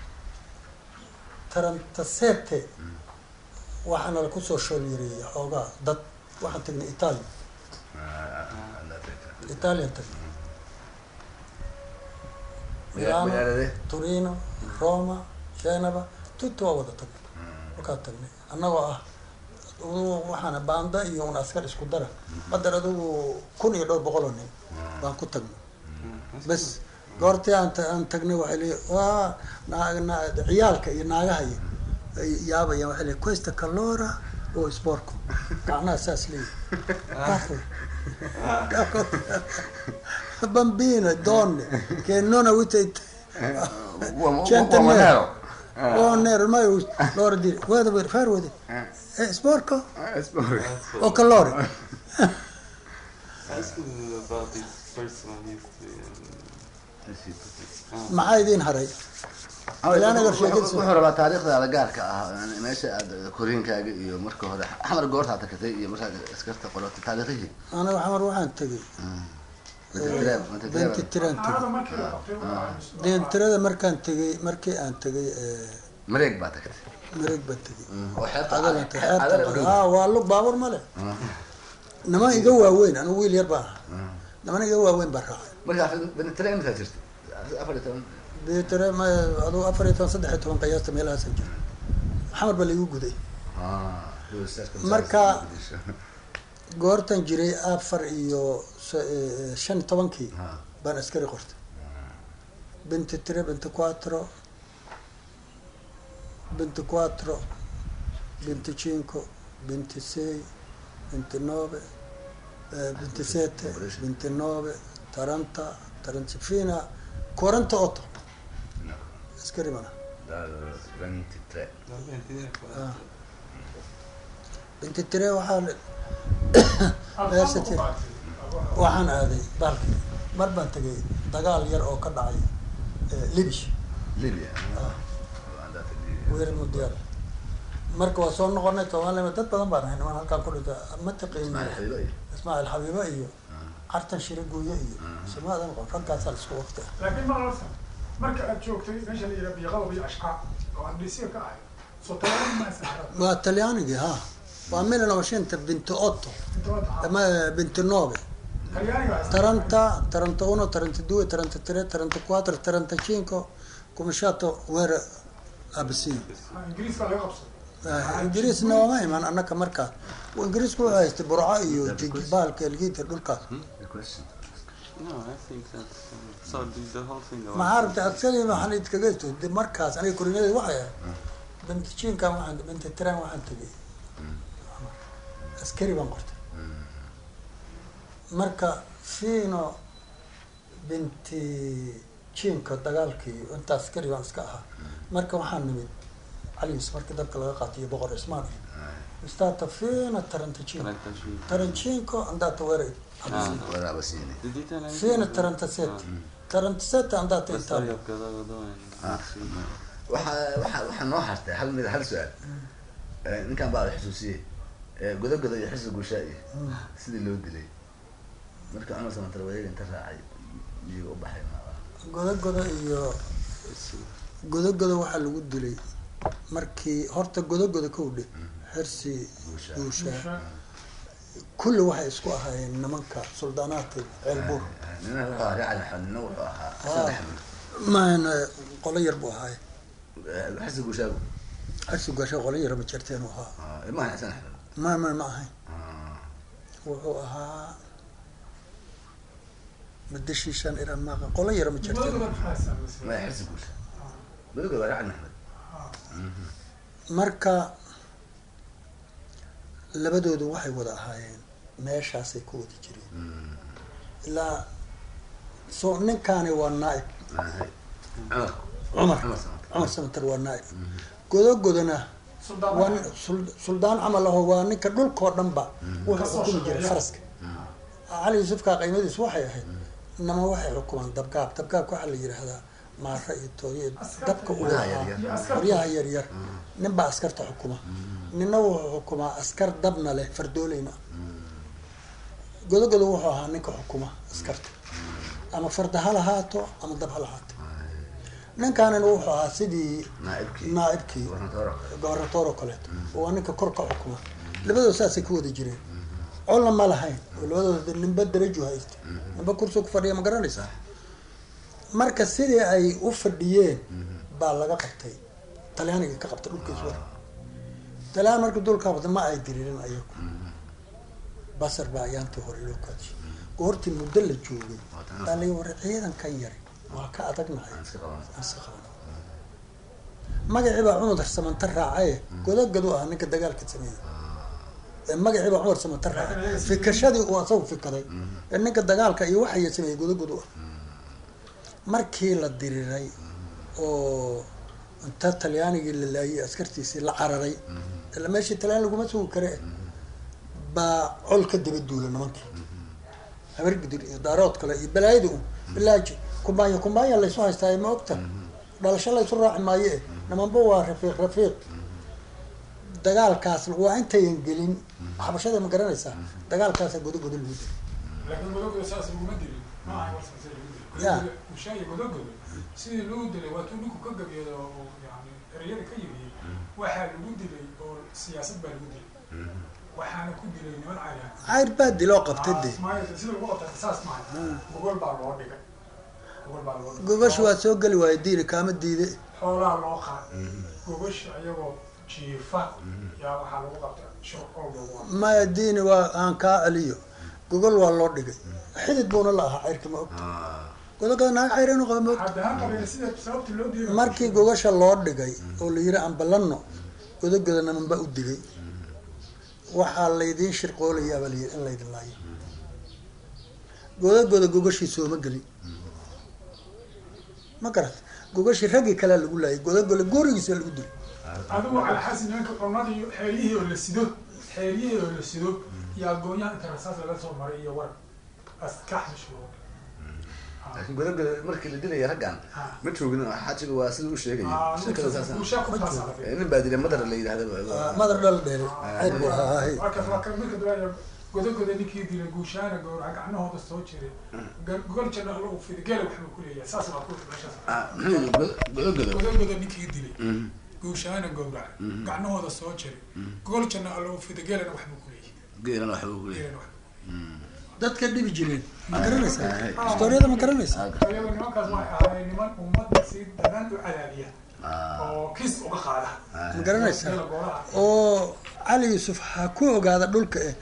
tarantasete waxaana la kusoo shoolyareeyay xoogaa dad waxaan tagnay italia italian tagnay milano magaalade turino roma geneva tutti waa wada tagnay markaan tagnay annagoo ah adugu waxaana baanda iyo un askar isku dara qadar adugu kun iyo dhowr boqol oo nin baan ku tagnay bes goortii aan ta- aan tagnay waxay leeyihin waa naa- naa- ciyaalka iyo naagaha iyo ay yaabayaan waxay leeyihin questa calora oo sporco gacnaha saas leeyihin bambino donne che non avete Uomo Oh, nero, ormai loro dire, guarda per fare, guarda. È sporco o calore? ask him about his personal history and... maxaa idiin haray Ilaanaga sheekadiisa. wuxuu rabaa taariikhdaada gaarka ah yani meesha aad koriinkaaga iyo marka hore xamar goortaa takatay iyo markaad iskarta qoratay taariikhihii aniga xamar waxaan tegey benti tiraan tegey naagada markii la qabtay waa deentirada markaan tegey markii aan tegey mareeg baa tagtay mareeg baan tegey oo xeebta Adalan tegey, Adalan xeebta- dhow. haa waa lug baabuur male niman iga waaweyn anigu wiil yar baan ahaa niman iga waaweyn baan raacay markaa benitire intaa jirta afar iyo toban deetire ma adugu afar iyo toban saddex iyo toban qiyaasta meelahaasan jira xamar baa laigu guday Marka- goortan jiray afar iyo s- eh, shan iyo tobankii Ah. baan askari qortay binti tre binti quattro binti quattro binti cinque binti sei binti nove eh, binti sette binti nove taranta taranta fino a 48 askari baan ahaa. benitire Ah. binti tre waxaa la- alfaanka ku Meesha qaatay waxaan aaday baalkii mar baan tegay dagaal yar oo ka dhacay eh, libish libya weer mudiyaar marka waa soo noqonay soomaaliya dad badan baan ahay niman halkaan ku dhinta ma taqiin ismaaciil xabiibo iyo ismaaciil xabiibo iyo cartan shire guuye iyo samaadan qon raggaasaa isku waqti ah laakiin maqalsan marka aad joogtay meesha la yidhaha biyaqalab iyo ashqaa oo aan dhisiga ka ahay soo tabaran ma saxra waa talyaanigii ha waa mil novecento binti otto inta wada ama binti nove talyaaniga haysta taranta taranta uno taranta due taranta tre taranta quattro taranta cinque cominciato guerra abisiya ingiriiska laga qabsaday ingiriisna waama iman annaka markaas ingiriisku wuxuu haystay burco iyo jigibaalka elgiita dhulkaas No, I think that's... Um, so the, the whole thing... I maxaa want rabtay askari waxaan idinkaga esto de markaas aniga koriinadeed waxay ahayd binti jinkan waxaan binti tiran waxaan tegay askari baan qortay marka fino binti jinka dagaalkii inta askari baan iska ahaa marka waxaan nimid caliis markii dabka laga qaatiyo boqor cismaan stata fino tarantajinko Tarantajinko. taranjinko andata wera Ah. waraabasiini Did you tell anything? fino tarantasete tarantasete andata The story italia of Gadagado and... Ah. waxaa waxaa waxaa noo hartay hal mid hal su-aal Eh, ninkan baa la xusuusiyey Eh, godogodo iyo xisa guushaa iyo sidii loo dilay marka cumar samatar wareega inta raacay miyiga u baxay maaa godogodo iyo godogodo waxaa lagu dilay markii horta godogodo kowdhe xirsi Guusha. guusha kulli waxay isku ahaayeen nimanka suldaanaadka ceelbuur nina wuxuu ahaa reer cali maxamed nina wuxuu ahaa saddex nin maan qolo yar buu ahaaye xasi guushaagu arsi gasho qolo yar ma jirteen uu ahaa ilmahan xasan axmed ma ma ma ahayn wuxuu ahaa madashiishaan iran maaqa qolo yar ma jirteen Godogoda maxaa saamaysay? maya xasi guusha godogoda waa reer cali maxamed marka labadoodu waxay wada ahaayeen meeshaasay ku wada jireen ilaa so ninkaani waa naaib cumar cumar cumar samad cumar samatar waa naaib godogodona Suldaan waa Maxamed. sul- suldaan camal aho waa ninka dhulkoo dhanba wuxuu Kasoo xukumi jiray shaqeeya. faraska cali yuusufka qiimadiisu waxay ahayd nama waxay xukumaan dabgaab dabgaabka waxaa la yidhaahdaa maara iyo tooyo iyo Askarta dabka uu Qoryaha lahaa yaryar. Iyo askarta. qoryaha yaryar nin baa askarta xukuma nina wuxuu xukumaa askar dabna leh fardooleyna godogodo wuxuu ahaa ninka xukuma askarta ama farda ha lahaato ama dab ha lahaato ninkaanina wuxuu ahaa sidii naaibkii naaibkii gornatoora gobarnatoor oo kaleeto oo waa ninka kor ka xukuma labadooda saasay ku wada jireen colna ma lahayn oo labadooda ninba darajo haysta ninba kursi ku fadhiya ma garanaysaa marka sidii ay u fadhiyeen baa laga qabtay talyaanigii ka qabtay dhulkiis war talyaan markii dulka qabtay ma ay diriirin ayagu basar baa ayaantii hore loo kaadishay goortii muddo la joogay baa la war ciidankan yari waa ka adagnahay aan iska qaban aan iska qabano magacii baa cumar samanta raacaye godogadu ah ninka dagaalka sameeyey ee magacii baa cumar samanta raacay fikashadii uu asagu fikaday ee ninka dagaalka iyo waxaya sameeyey godogadu ah markii la diriray oo inta talyaanigii la laayay askartiisii la cararay ila meeshii talyaan laguma sugi kare baa col ka daba duula nimankii habargidir iyo daarood kale iyo balaayada un bilaaji kumbaanya kumbaanya laysu haystaa ma ogta dhalasho laysu raaci maayo eh nimanba waa rafiiq rafiiq dagaalkaas waa intayan gelin xabashada ma garanaysaa dagaalkaasa godogodo lagu dilay laakiin godogoda saas laguma dilin ma aha war saas lagu dilay Ya. Godogoda- ushaaya godogoda sidii lagu dilay waa tuu ninku ka gabyado oo yani ereyada ka yimiyey waxaa lagu dilay oo siyaasad baa lagu dilay waxaana ku dilay niman cayaan cayr baa diloo qabtay de Ismaaciil, sida lagu qabtay saas maaha gogol baa loo dhigay gogol baa loo dhigay gogash waa soo geli waayo diini kaama diide xoolaa loo qaaday gogosha ayagoo jiifa yaa waxaa lagu qabtay shur oo lagu qabtay maya diini waa aan kaa celiyo gogol waa loo dhigay xidid buuna la ahaa cayrka ma ogta godogoda naag cayr inuu qaba ma ogta hadda ha qabeen sida sababta loo diiday markii gogasha loo dhigay oo la yiri aan ballanno godogoda namanba u digay waxaa laydiin shirqoolayaabaa la yiri in laydin laayo godogoda gogashii sooma gelin ma garat gogashii raggii kalea lagu laayay godogoda gurigiisa lagu dilay adigu calxasin nimanka qormadii xeeryihii oo la sido xeeryihii oo la sido iyo agoonyaha inta rasaas laga soo maray iyo war askax mashhuur laakiin godogoda markii la dilaya raggan ma joogin xaajiga waa sida u sheegaya sheekada saasa guushaa ku taasaaday nin baa dilay madar la yidhahda madar dhal dheere cayr buu ahaa hay markaas waa kan midka duwaya godogoda ninkii dilay guushaana gowraca gacnahooda soo jiray gogol janna lagu fiday geela waxbuu ku leeyahay saas waa ku meeshaas godogoda godogoda ninkii dilay guushaana gowraca gacnahooda soo jiray gogol janna lagu fiday geelana waxbuu ku leeyahay geelana waxba ugu leeyahay geelana waxbuu dadka dhibi jireen ma garanaysaa historiyada ma garanaysaa iyadoo nimankaas waxay ahaayeen niman ummadda si danan u cadaadiya oo kis uga qaada ma garanaysaa Geela gooraha oo cali yuusuf ha ku ogaada dhulka eh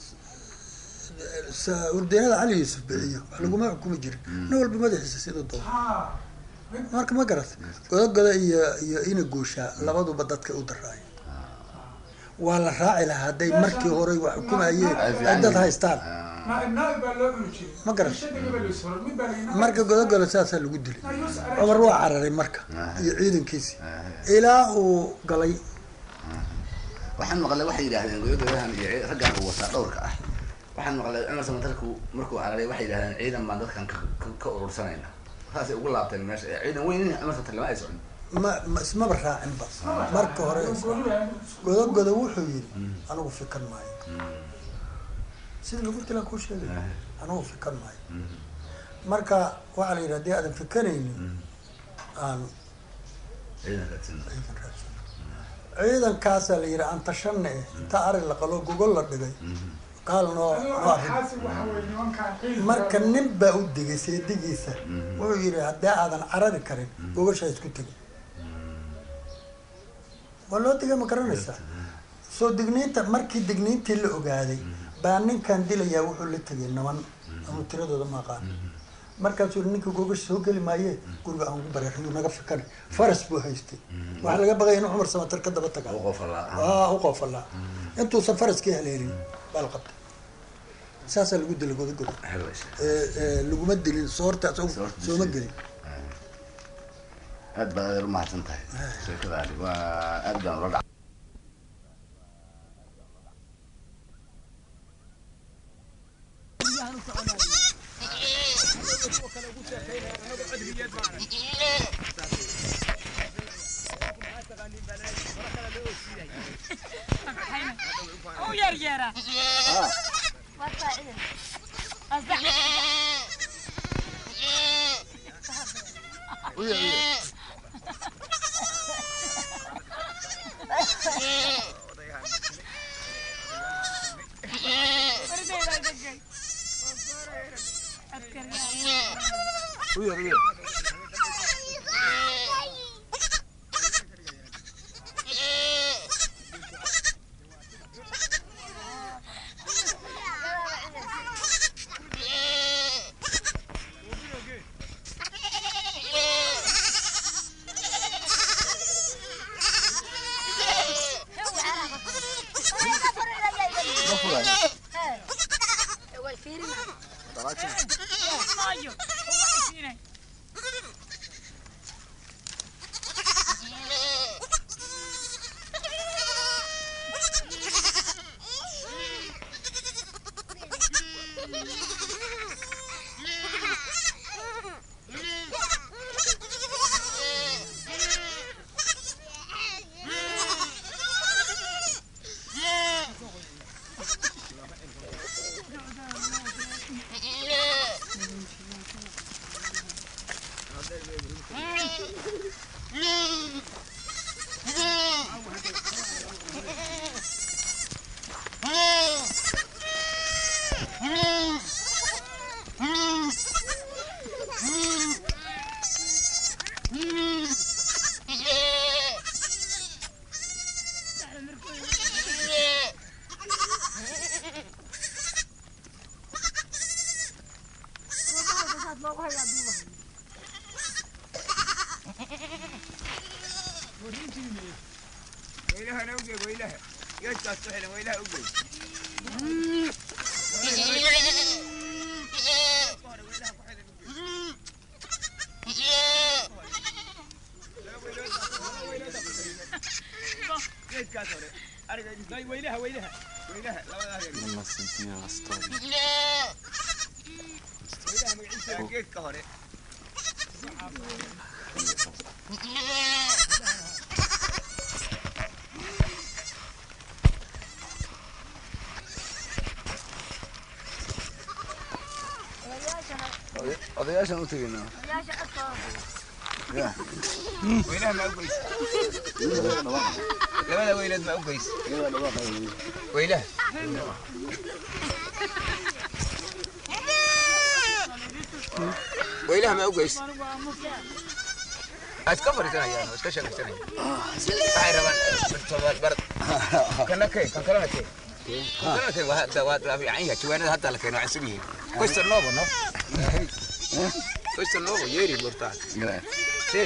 sa- urdeynada cali yuusuf bixiyo wax laguma xukumi jirin nin walba madaxiisa siduu doono ha marka ma garat godogoda iyo iyo ina gooshaa labaduba dadka u daraayo waa la raaci lahaa hadday markii hore wax xukumayeen ay dad haystaan naaib naaib baa loo cuni jiray Ma garan. shadiga baa loo soo mid baa la marka godogoda saasaa lagu dilay cumar waa cararay marka iyo ciidankiisii ilaa uu galay waxaan maqlay waxay yidhahdeen godogodahan iyo raggan uu wataa dhowrka ah waxaan maqlay cumar samatarku markuu cararay waxay yidhahdeen ciidan baan dadkan ka- ka- ka urursanayna saasay ugu laabteen meesha ee ciidan weyn cumar samatar lama ay socon ma ma ismaba raacinba marka hore godogoda wuxuu yidhi anigu fikan maayo sida lagu dilaan kuu sheegay anigu fikan maayo marka waxaa la yidhi haddii aadan fikanaynin aan ciidan raadsan ciidan raadsano ciidankaasaa la yidhi aan tashanne eh inta ari la qalo gogol la dhigay kaal noo Adigo noo arrin xaasi waxa weeye nimankaan ciidanka- marka nin baa u digay seedigiisa wuxuu yidhi haddii aadan carari karin gogashaa isku tegin waa loo digay ma garanaysaa soo digniinta markii digniintii la ogaaday baa ninkan dilayaa wuxuu la tegay naban ama tiradooda ma aqaan markaasuu yidhi ninka gogash soo geli maaye guriga aan ugu bareexiyuu naga fikani faras buu haystay waxaa laga baqaya in cumar samatar ka daba taga u qofalaa aa u qoofalaa intuusan faraskii haleelin baa la qabtay saasaa lagu dilay godagoda helwes ee, ee, laguma dilin soorta isagu Soorta sooma disay. gelin aad baad adeer umahadsan tahay sheekadaani waa aad baan ula dhac u yaryeera Asda- Bardayda degay. Askariga. Maayo. Uga isiinay. ويلها نوجه ويلها يشتغل سحنا ويلها اوجه ويلها ويلها ويلها لما سنتين على ستوري ويلها جيت كهري odayaashaan u tegaynaa ya ويلها ما اوجه لماذا ويلد ما اوجه ويلها ويلها ما اوجه اسكفر سنه يا اسكشن سنه هاي رمان برد كنا كي كان كلام كي كان كي وهذا وهذا في عينها شوينا حتى لكن عسبيه كويس النوبو نو كويس النوبو يري برتاك سيد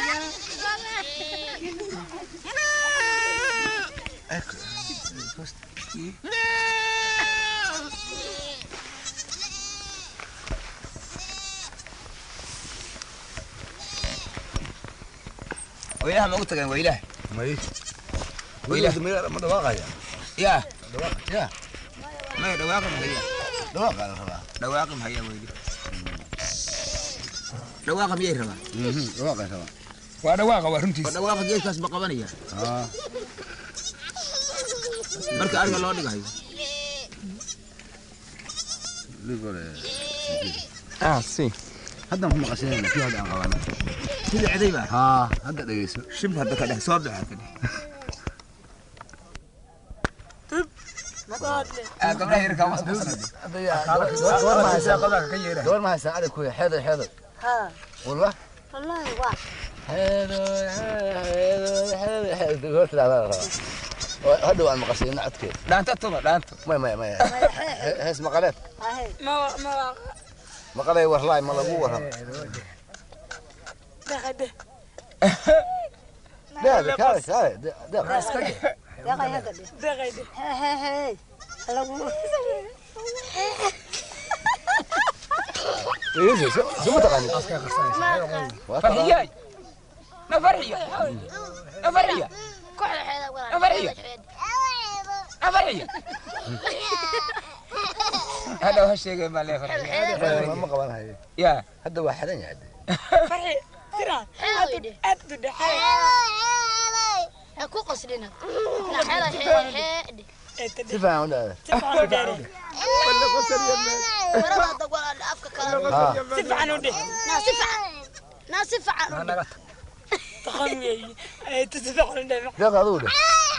ويلها ما قلت لك ويلها may ويلها ma dhawaaqaya يا يا ما دواقم هيا dhawaaqa la rabaa دواقم هيا ويلي دواقم يا ربا dhawaaqa rabaa ودواقم ورنتي دواقم جيش كاس بقبانيا aa marka ariga loo dhigayo ligore اه سي haddaan ku maqashanayna kii hadda aan qabana sida ciday baa haa hadda dhegeyso shib hadda ka dhex soo baxa ka dhex gabdhaha yarkaa mas kusanade gabar ma haysaa qadaaka ka yeera gabar ma haysaa adag kuya xeedo xeedo ها wallah والله واحد xeedo xeedo xeedo xeedo gabar tidaada la rabaa oo hadhow aan maqashiina codkeed dhaanta tuma dhaanto maya maya maya He- hees maqaleed هاي ما ما maqalay warlaay ma lagu waram دخل deeq kaale kaale deeq يا غاي هذا دخل هي هي هي هلا Iisi, suma taqaanid farxiyaay na farxiya na farxiya na farxiya na farxiya hadhow ha sheegay maa lee farxiya ma qaban hayo yaa hadda waa xidhan yahay فرحي ترى أبدو دحين ku qasdina xela xeed si fiican u dhaada تفعل داري marada walaal afka kala تفعل ودي naasifa naasifa تخمي تتفعل داري deeq adigu dheh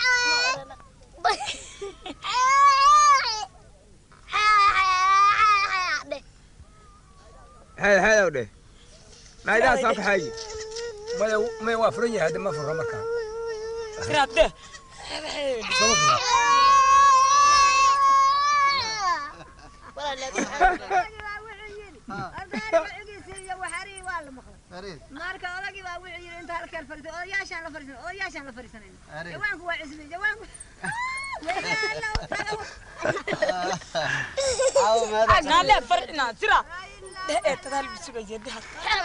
xeed xeedow dheh naidaha soo kaxeeyi maya maya waa furan yahay hadda ma furo markaa ترى ده marka odagii baa wuxuu yidhi inta halkeen fariisan odayaashaan la fariisan odayaashaan la fariisanayna jawaanku waa cismay jawaanku نادى فرحنا ترى ده تدال بسوق جدها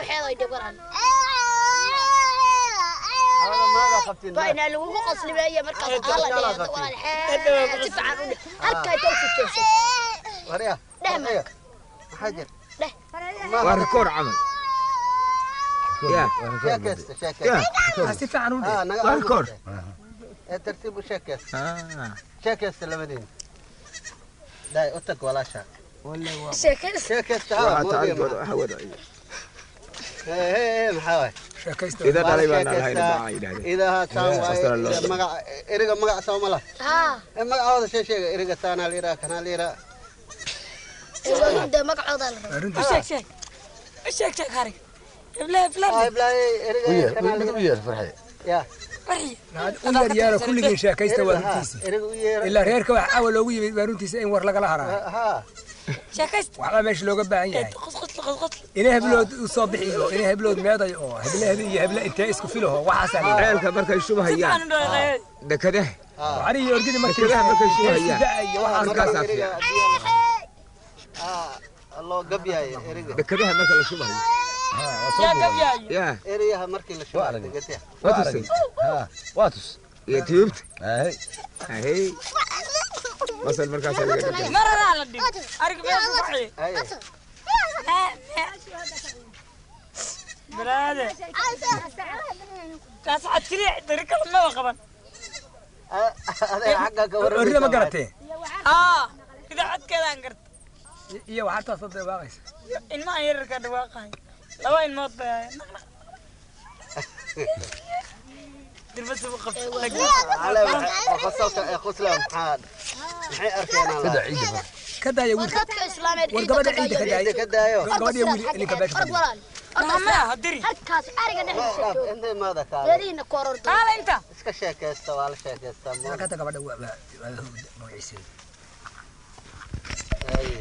bayna lagu qaslibeeya markaas ala dheedo walaal xeed si fiican u dheh halkay tow ku joogsan warya dheh maxaa jir waa rikoor camal yaa sheekaysta yaa si fiican u dheh waa rikoor ee tartiib u sheekaysta Ah. sheekaysta labadiin daay u tag walaasha sheekaysa sheekaysta Waxaa tacaligooda waxa wadaayo. maxaa waay sheekaysta ida dhalay baan lahayn baa yidhahdeen idaha taan Sastra loo waaye magac eriga magac soo ma lah haa ee magacooda shee sheega eriga taanaa liraa kanaa liraa iwanuda magacooda la rabo runtii شيك شيك شيك شيك هاري بلا بلا iblaaye eriga kanaa liraa yeer farxay yaa فرحي u yar yaaro kulligiin sheekaysta waa runtiisa eriga u yeera ilaa reerka wax awal loogu yimid waa runtiisa in war lagala haraa haa شيكست waxbaa meesha looga baahan yahay قص قص قص قص inay heblood u soo bixiyo inay heblood meeday oo heble heble iyo heble intee isku filaho waxaasaa la ceelka markay shubahayaan أنا داير dekadaha waxani iyo orgidi markii Dekedaha markay shubahayaan. da iyo waxaas Markaasaa eriga fiican. haddii aa loo gabyaayo eriga dekadaha marka la shubahayo يا قبياي yaa eriyaha markii la shubayo degataha waa tusay haa waa tus iyo tiyuubta ay ahey masal markaasaa laga dhigay مرة أنا دي أرجع بس فرحي haye برادة كاس عاد كذي طريقة ما وقبل adeer xagga ka orgida ma warramaysa garatee آه إذا عاد كذا أنقرت iyo waxaa taas hadda baaqaysa إن ما يرك هذا واقعي لو إن موت دربس وقف ale qosolka ee qosla maxaa maxay arkeenaa kada la ciida ka daaya wiilka dadka islaameed war gabadha ciida ka daaya ka daayo gabadhiyo wiil ninka beesha orod fadhiya walaal ما هدري halkaas ariga dhexdiisa dhaaf jooga intay maada kaale reerihiina koorordo تعال أنت iska sheekaysta waa la sheekaystaa ma markaata gabadha waa waa waa magaciiseeda haye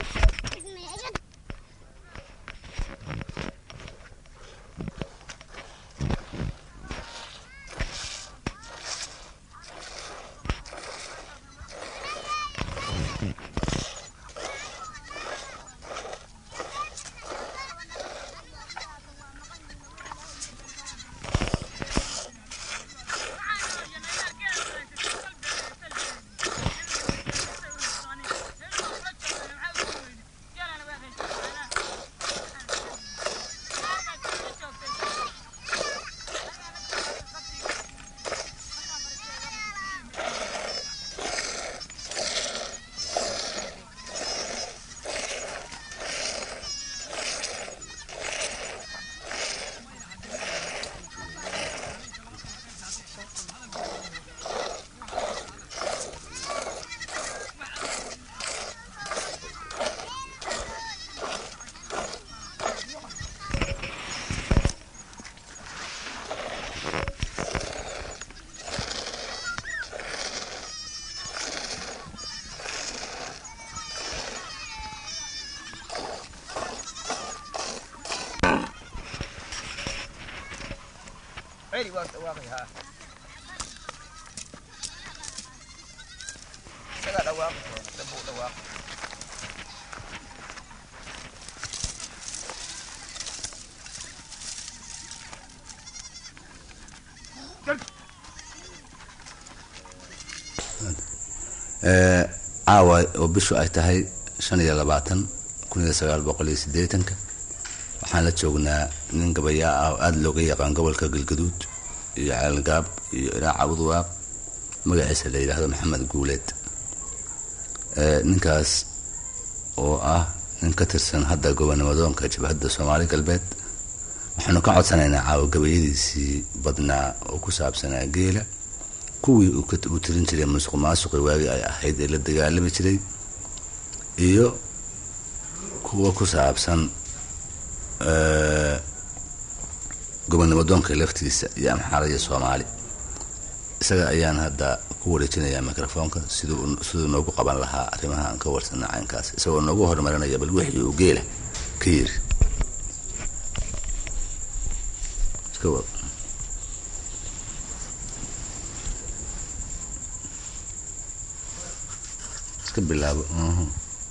celi waa dhawaaqay haa isagaa dhawaaqi doona dambuu dhawaaqi Ee, caawa oo bishu ay tahay shan iyo labaatan kun iyo sagaal boqol iyo siddeetanka waxaan la joognaa nin gabayaa ah oo aada looga yaqaan gobolka galgaduud iyo caalgaab iyo ilaa cabudwaab magaciisa la yidhaahdo maxamed guuleed Ee, ninkaas oo ah nin ka tirsan hadda gobonamadoonka jabhadda soomaali galbeed waxaanu ka codsanaynaa caawa gabayadiisii badnaa oo ku saabsanaa geela kuwii uu ka- uu tirin jiray musuq maasuqi waagii ay ahayd ee la dagaalami jiray iyo kuwa ku saabsan eh, gobonnimadoonka laftiisa iyo amxaarada soomaali isaga ayaan hadda ku wareejinayaa microfoonka siduu siduu noogu qaban lahaa arrimaha aan ka warsana caynkaas isagoo noogu horumarinaya bal wixii uu geela ka yiri iska wad iska bilaabo mhm.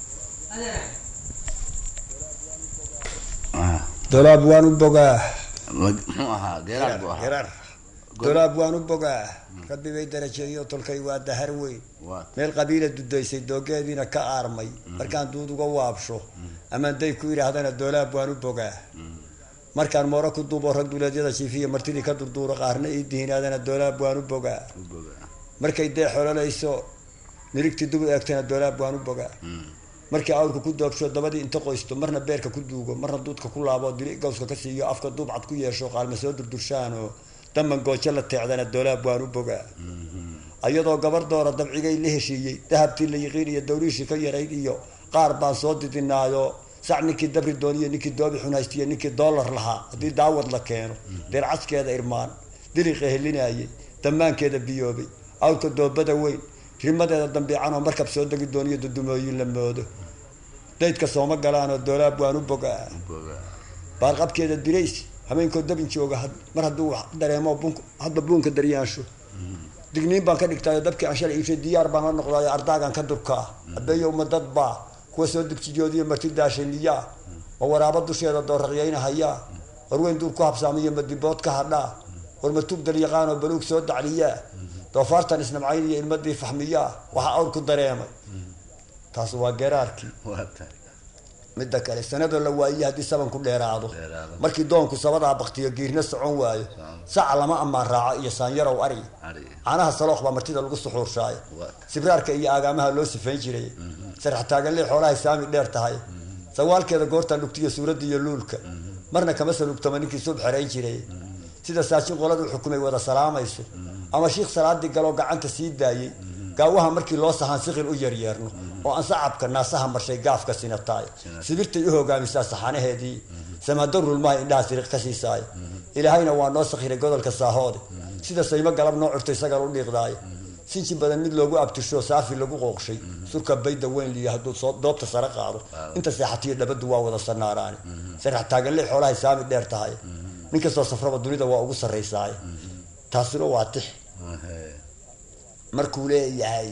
Ah, dolaab waan u bogaa ma- muxuu ahaa geeraar buu ahaa gerar dolaab waan u bogaa rabbi bay darajeeyo tolkay waa dahar weyn waa meel qabiila dudaysay doogeediina ka aarmay markaan duud uga waabsho amaan day ku yidhaahdana dolaab waan u bogaa markaan mooro ku duubo rag duleedyada jiifiya martidii ka durduuro qaarna ii dihinaadana dolaab waan u bogaa u bogaa. markay dee xololayso nirigtii dub u eegtana dolaab waan u bogaa markii awrka ku doobsho dabadii inta qoysto marna beerka ku duugo marna duudka ku laabo dili gawska ka siiyo afka duubcad ku yeesho qaalma soo durdurshaan oo daman goojo la teecdana dolaab waan u bogaa ayadoo gabar doora dabcigay la heshiiyey dahabtii la yiqiin iyo dawriishii ka yarayd iyo qaar baan soo didinaayo sac ninkii dabri dooniyo ninkii doobi xun haystiyo ninkii doolar lahaa haddii daawad la keeno deercaskeeda irmaan diliqa helinayay damaankeeda biyoobay awrka doobada weyn rimadeeda dambiicanoo markab soo degi dooniyo dudumooyin la moodo daydka sooma galaanoo doolaab waan u bogaa baarqabkeeda dirays habeenkoo dabin jooga had- mar hadduu wax dareemo bunk hadba buunka daryaansho digniin baan ka dhigtaayo dabkii aan shalay iibshay diyaar baan la noqdaayo ardaagan ka durkaa abeeyo umadad baa kuwa soo dugsijoodiyo marti daashay miyaa ma waraabo dusheeda dooraqyayna hayaa warweyn duur ku habsaamiyo madibood ka hadhaa war matug dalyaqaanoo baluug soo dacliyaa doofaartan isnamcayn iyo ilmadii faxmiyaa waxaa awr ku dareemay taas waa geraarkii waa tahay midda kale sanadoo la waayiye haddii saban ku dheeraado Dheeraado. markii doonku sabadaa baktiyo giirna socon waayo saca lama ammaan raaco iyo saanyarow ari Ari. caanaha salooq baa martida lagu suxuurshaayo Waa. sibraarka iyo aagaamaha loo sifayn jiray sarax taaganlee xoolahay saami dheer tahay sawaalkeeda goortaa lugtiyo suuradda iyo luulka marna kama salugtama ninkii sub xerayn jiray sida saashin qoladu xukumay wada salaamayso ama shiikh salaadii galoo gacanta sii daayey gaawaha markii loo sahaan siqil u yaryeerno oo aan sacabka naasaha marshay gaafka sinataay sibirtay u hogaamisaa saxanaheedii samadarulmaha indhaha siriq ka siisaay ilaahayna waa noo sakhiray godolka saahoode sida saymo galab noo curtay sagal u dhiiqdaay sinji badan mid loogu abtisho saafi lagu qooqshay surka bayda weyn liyo hadduu soo doobta sare qaado inta seexatiyo dhabadu waa wada sanaaraani sarax taaganle xoolahay saami dheer tahay nin kastoo safraba dunida waa ugu sarraysaaye taasuna waa tix markuu leeyahay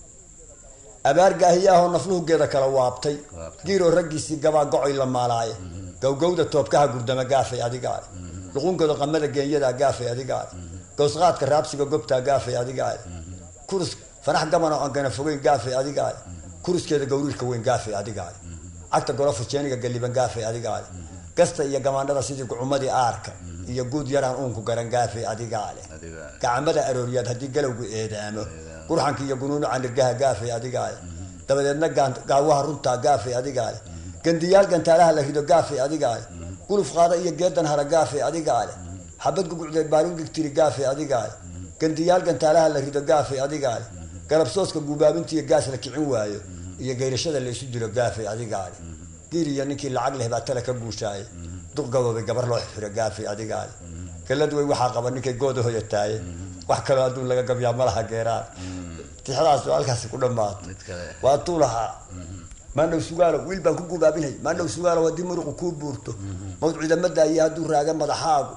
abaar gaahiyaahoo nafluhugeeda kala waabtay giiroo raggiisii gabaa gocoy la maalaaye gowgowda toobkaha gurdama gaafay adigaale luqunkooda qamada geenyadaa gaafay adigaale gowsqaadka raabsiga gobtaa gaafay adigaale kurus fanax gaban oo aan gana fogeyn gaafay adigaale kuruskeeda gawriirka weyn gaafay adigaale cagta golofa jeeniga galliban gaafay adigaale gasta iyo gamaandhada sidii gucumadii aarka iyo guud yaraan uunku garan gaafay adigaale Adigaale. gacmada arooriyaad haddii galowgu eedaamo qurxanka iyo gunuunuca nirgaha gaafay adigaale dabadeedna gaan- gaawaha runtaa gaafay adigaale gandiyaal gantaalaha la rido gaafay adigaale guluf qaada iyo geedan hara gaafay adigaale xabad gugucdeed baalin dhigtiri gaafay adigaale gandiyaal gantaalaha la rido gaafay adigaale galabsooska guubaabintiiyo gaas la kicin waayo iyo geyrashada la isu dilo gaafay adigaale giir iyo ninkii lacag leh baa tale ka guushaaye duq gaboobay gabar loo xiro gaafay adigaale galad wey waxaa qaba ninkay gooda hoyataaye wax kaloo adduun laga gabyaa malaha geeraan tixdaas oo halkaasi ku dhamaato mid kale waa tuu lahaa maandhow sugaalo wiil baan ku gubaabinhay maandhow sugaalo haddii muruqu kuu buurto mawd ciidamada iyo hadduu raaga madaxaagu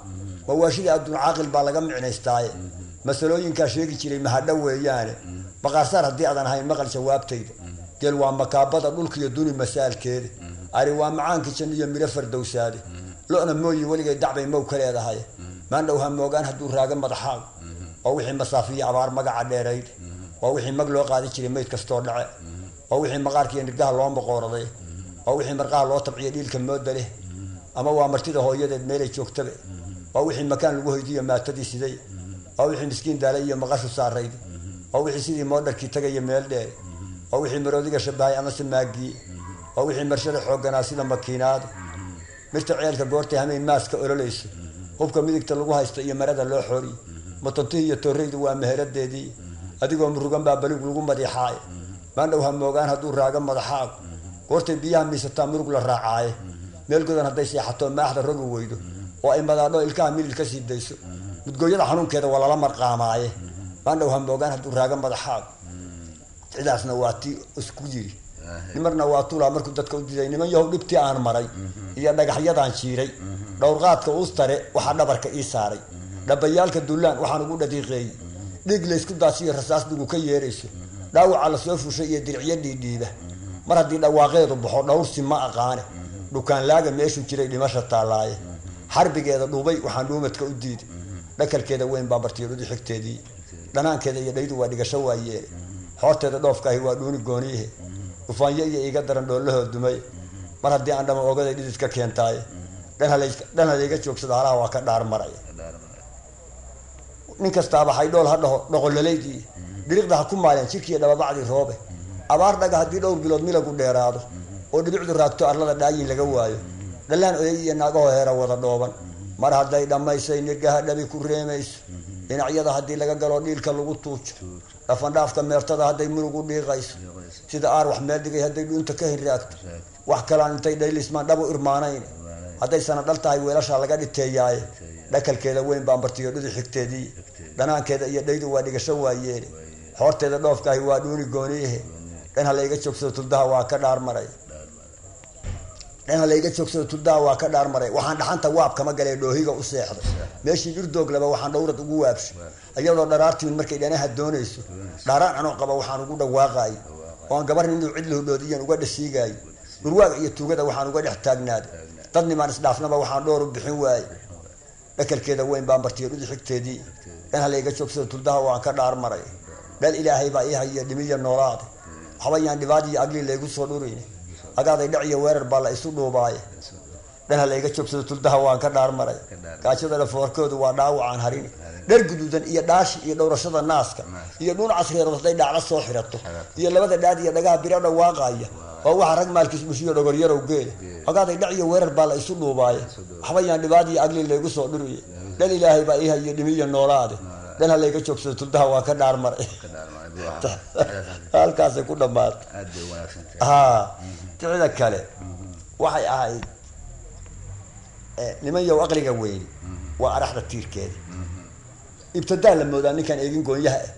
mawaashida adduun caaqil baa laga micnaystaaye masalooyinkaa sheegi jiray mahadho weeyaane baqaarsaar haddii aadan ahayn maqal jawaabtayda geel waa makaabada dhulkiiyo duni masaalkeeda ari waa macaankii jan iyo midho fardowsaade lo-na mooyi weligay dacbay mow ka leedahay maandhow ha moogaan hadduu raago madaxaaga waa wixii masaafiyo abaar magaca dheerayd waa wixii mag loo qaadi jiray mayd kastoo dhace waa wixii maqaarkiiyo nirgaha loo maqooraday waa wixii marqaha loo tabciyo dhiilka mooda leh ama waa martida hooyadeed meelay joogtaba waa wixii makaan lagu hoydiyo maatadii siday waa wixii miskiin daala iyo maqashu saarayd waa wixii sidii moodharkii tagaya meel dheer waa wixii maroodiga shabahay amase maagiye waa wixii marshada xoogganaa sida makiinaada mirta ceelka goortay hameyn maaska ololayso hubka midigta lagu haysto iyo marada loo xooriy matontihi iyo tooreydu waa meheradeedii adigoo murugan baa balig lagu madiixaaye maandhow ha moogaan hadduu raago madaxaagu goortay biyaha miisataa murug la raacaaye meel godan hadday seexato maaxda rogi weydo oo ay madaadho ilkaha milil ka sii dayso mudgooyada xanuunkeeda waa lala marqaamaaye maandhow ha moogaan hadduu raago madaxaagu cidaasna waa tii isku yiri nimarna waa tulaa markuu dadka u diday niman yahow dhibtii aan maray iyo dhagaxyadaan jiiray dhowrqaadka uustare waxaa dhabarka ii saaray dhabayaalka dullaan waxaan ugu dhadiiqeeyey dhiig laysku daasiyo rasaas dhigu ka yeerayso dhaawaca lasoo fushay iyo diricyo dhiidhiiba mar haddii dhawaaqeedu baxo dhowrsi ma aqaane dhukaanlaaga meeshuu jiray dhimasha taallaaye xarbigeeda dhuubay waxaan dhuumadka u diiday dhakalkeeda weyn baa bartiyo dhudi xigteedii dhanaankeeda iyo dhaydu waa dhigasho waayeene xoorteeda dhoofkaahi waa dhuuni gooniyihe dhufaanyo iyo iiga daran dhoolahoo dumay mar haddii aan dhama ogaday dhidid ka keentaaye dhan halayga joogsada halaha waa ka dhaar maraya nin kastaaba haydhool ha dhaho dhoqololaydii diriqda ha ku maaleen jirkiiyo dhababacdii roobe abaar dhaga haddii dhowr bilood milagu dheeraado oo dhibicdu raagto arlada dhaayin laga waayo dhallaan oyay iyo naagahoo heera wada dhooban mar hadday dhammaysay nirgaha dhabi ku reemayso dhinacyada haddii laga galo dhiilka lagu tuujo dhafandhaafka meertada hadday murug u dhiiqayso sida aar wax meel dhigay hadday dhuunta ka hinraagto wax kalaan intay dhaylismaan dhabu irmaanayn hadday sana dhal tahay weelashaa laga dhiteeyaaye dhakalkeeda weyn baan bartiyo dhudi xigteedii dhanaankeeda iyo dhaydu waa dhigasho waayeene xoorteeda dhoofkaahi waa dhuuni gooniyahe dhan halayga joogsado tuldaha waa ka dhaar maray dhan halayga joogsado tuldaha waa ka dhaar maray waxaan dhaxanta waab kama galee dhoohiga u seexday meeshii dhurdooglaba waxaan dhowrad ugu waabshay iyadoo dharaartimin markay dhanaha doonayso dhaaraan anoo qaba waxaan ugu dhawaaqaay oo aan gabar inuu cid lahodhoodiyan uga dhasiigaayo dhurwaaga iyo tuugada waxaan uga dhex taagnaaday dad nimaan isdhaafnaba waxaan dhoor u bixin waaye dhakalkeeda weyn baan bartiyo dhudi xigteedii dhan halayga joogsado tuldaha waan ka dhaar maray dhal ilaahay baa ii hayiyo dhimiya noolaade waxba yaan dhibaadiyo agli laygu soo dhurin agaaday dhac iyo weerar baa la isu dhuubaaye dhan halayga joogsado tuldaha waan ka dhaar maray gaajada dhafoorkoodu waa dhaawacaan harini dhar guduudan iyo dhaashi iyo dhowrashada naaska iyo dhuun casreerood hadday dhaacla soo xirato iyo labada dhaad iyo dhagaha biro dhawaaqaya waa waxa rag maalkiis bushiyo dhogoryarow geela agaaday dhac iyo weerar baa la isu dhuubaaye waxba yaan dhibaadiyo agli laygu soo dhuriye dhan ilaahay baa ii hayiyo dhimiya noolaade dhan halayga joogsado tuldaha waa ka dhaar maray halkaasay ku dhamaatay ha ticida kale waxay ahayd niman yow aqliga weyni waa araxda tiirkeeda ibtidaa la moodaa ninkaan eegin goonyaha ah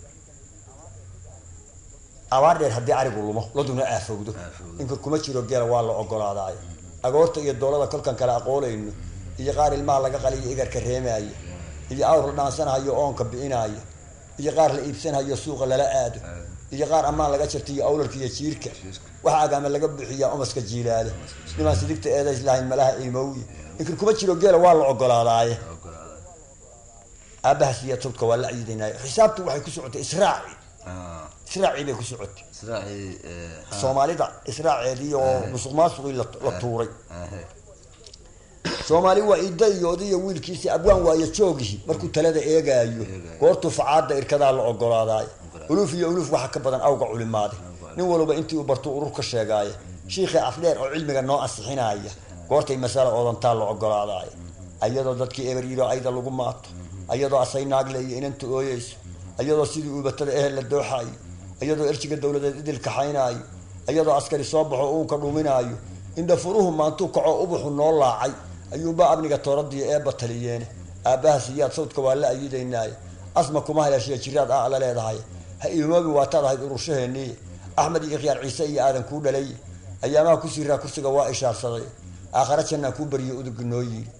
abaar dheer haddii arigu lumo laduna aafowdo ninka kuma jiro geela waa la ogolaadaayo agoorta iyo doolada kolkan kale aqoolayno iyo qaar ilmaha laga qaliyo igarka reemaayo iyo awr la dhaansanahayo oonka bi'inaayo iyo qaar la iibsanahayo suuqa lala aado iyo qaar ammaan laga jartiyo awlarka iyo jiirka waxa agaama laga buuxiyaa umaska jiilaale nimaan sidigta eedays lahayn malaha imowye ninkan kuma jiro geela waa la ogolaadaaye aabahaas iyo tubka waa la ciidanaayo xisaabtu waxay ku socotay israaci israacii bay ku socotay soomaalida israaceedii oo musuq maasuqii la tuuray soomaali waa ida iyo odiyo wiilkiisi abwaan waayo joogihii markuu talada eegaayo goortuu facaada irkadaa la ogolaadaayo uluuf iyo uluuf waxa ka badan awga culimaaday nin walba intii uu bartuu urur ka sheegaaya shiikhii afdheer oo cilmiga noo ansixinaya goortay masala oodantaa la ogolaadaayo ayadoo dadkii eberyiro ayda lagu maato ayadoo asay naagle iyo inanta ooyeyso ayadoo sidii uubatada ehel la dooxaayo ayadoo erjiga dowladeed idil kaxaynaayo ayadoo askari soo baxo uunka dhuminaayo indha furuhu maantuu kaco ubuxu noo laacay ayuunbaa amniga tooradiyo eebba taliyeene aabbaha siyaad sawdka waa la ayidaynaaye asma kuma haleeshiya jiraad ah la leedahay ha iimoobin waataad ahayd ururshaheenniye axmed iyo khiyaar ciise iyo aadan kuu dhalay ayaamaha ku siiraa kursiga waa ishaarsaday aakhare jannaa kuu bariyo udugi noo yiiri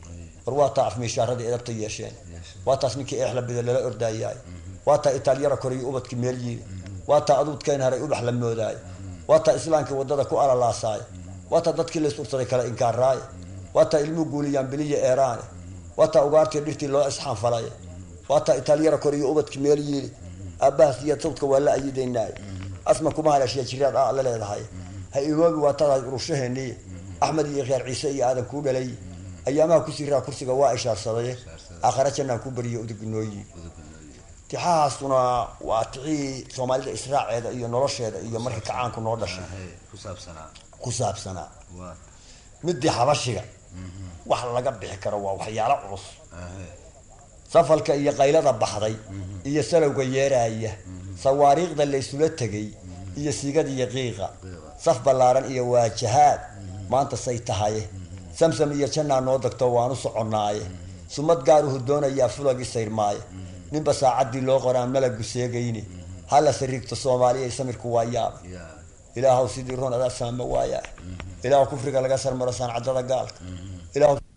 war waa taa afmiishaaradii edabta yeesheen waa taas ninkii eexla bida lala ordaayaay waa taa itaalyara koriyo ubadkii meel yiili waa taa aduudkeen haray ubax la moodaay waa taa islaamkii wadada ku alalaasaay waa taa dadkii la isursaday kala inkaaraaye waa taa ilmuu guuliyaan biliya eeraane waa taa ugaartii dhirtii loo isxaanfalay waa taa itaalyara koriyo ubadkii meel yiili aabbahaas iyo sawdka waa la ayidaynaay asma kuma haleeshiya jiraad aa la leedahay ha iloobi waa tadahay urushaheennii axmed iyo reer ciise iyo aadan kuu dhalay ayaamaha ku siraa kursiga waa ishaarsaday aakhare jannaan ku bariyo udugnooyi tixahaasuna waa tixihii soomaalida israaceeda iyo nolosheeda iyo markii kacaanku noo dhashay ku saabsanaa midii xabashiga wax laga bixi karo waa waxyaalo culus safalka iyo qaylada baxday iyo salowga yeeraaya sawaariikhda la isula tegay iyo sigad iyo qiiqa saf ballaaran iyo waajahaad maanta say tahaye samsam iyo jannaa noo degto waanu soconnaaye sumad gaaruhu doonayaa fulagii sayrmaaye ninba saacaddii loo qoraan malagu seegayni hala sariigto soomaaliya samirku waa yaaba ilaahow sidii roon adaa saama waaya ilaahu kufriga laga sarmaro saancadada gaalka ilaahu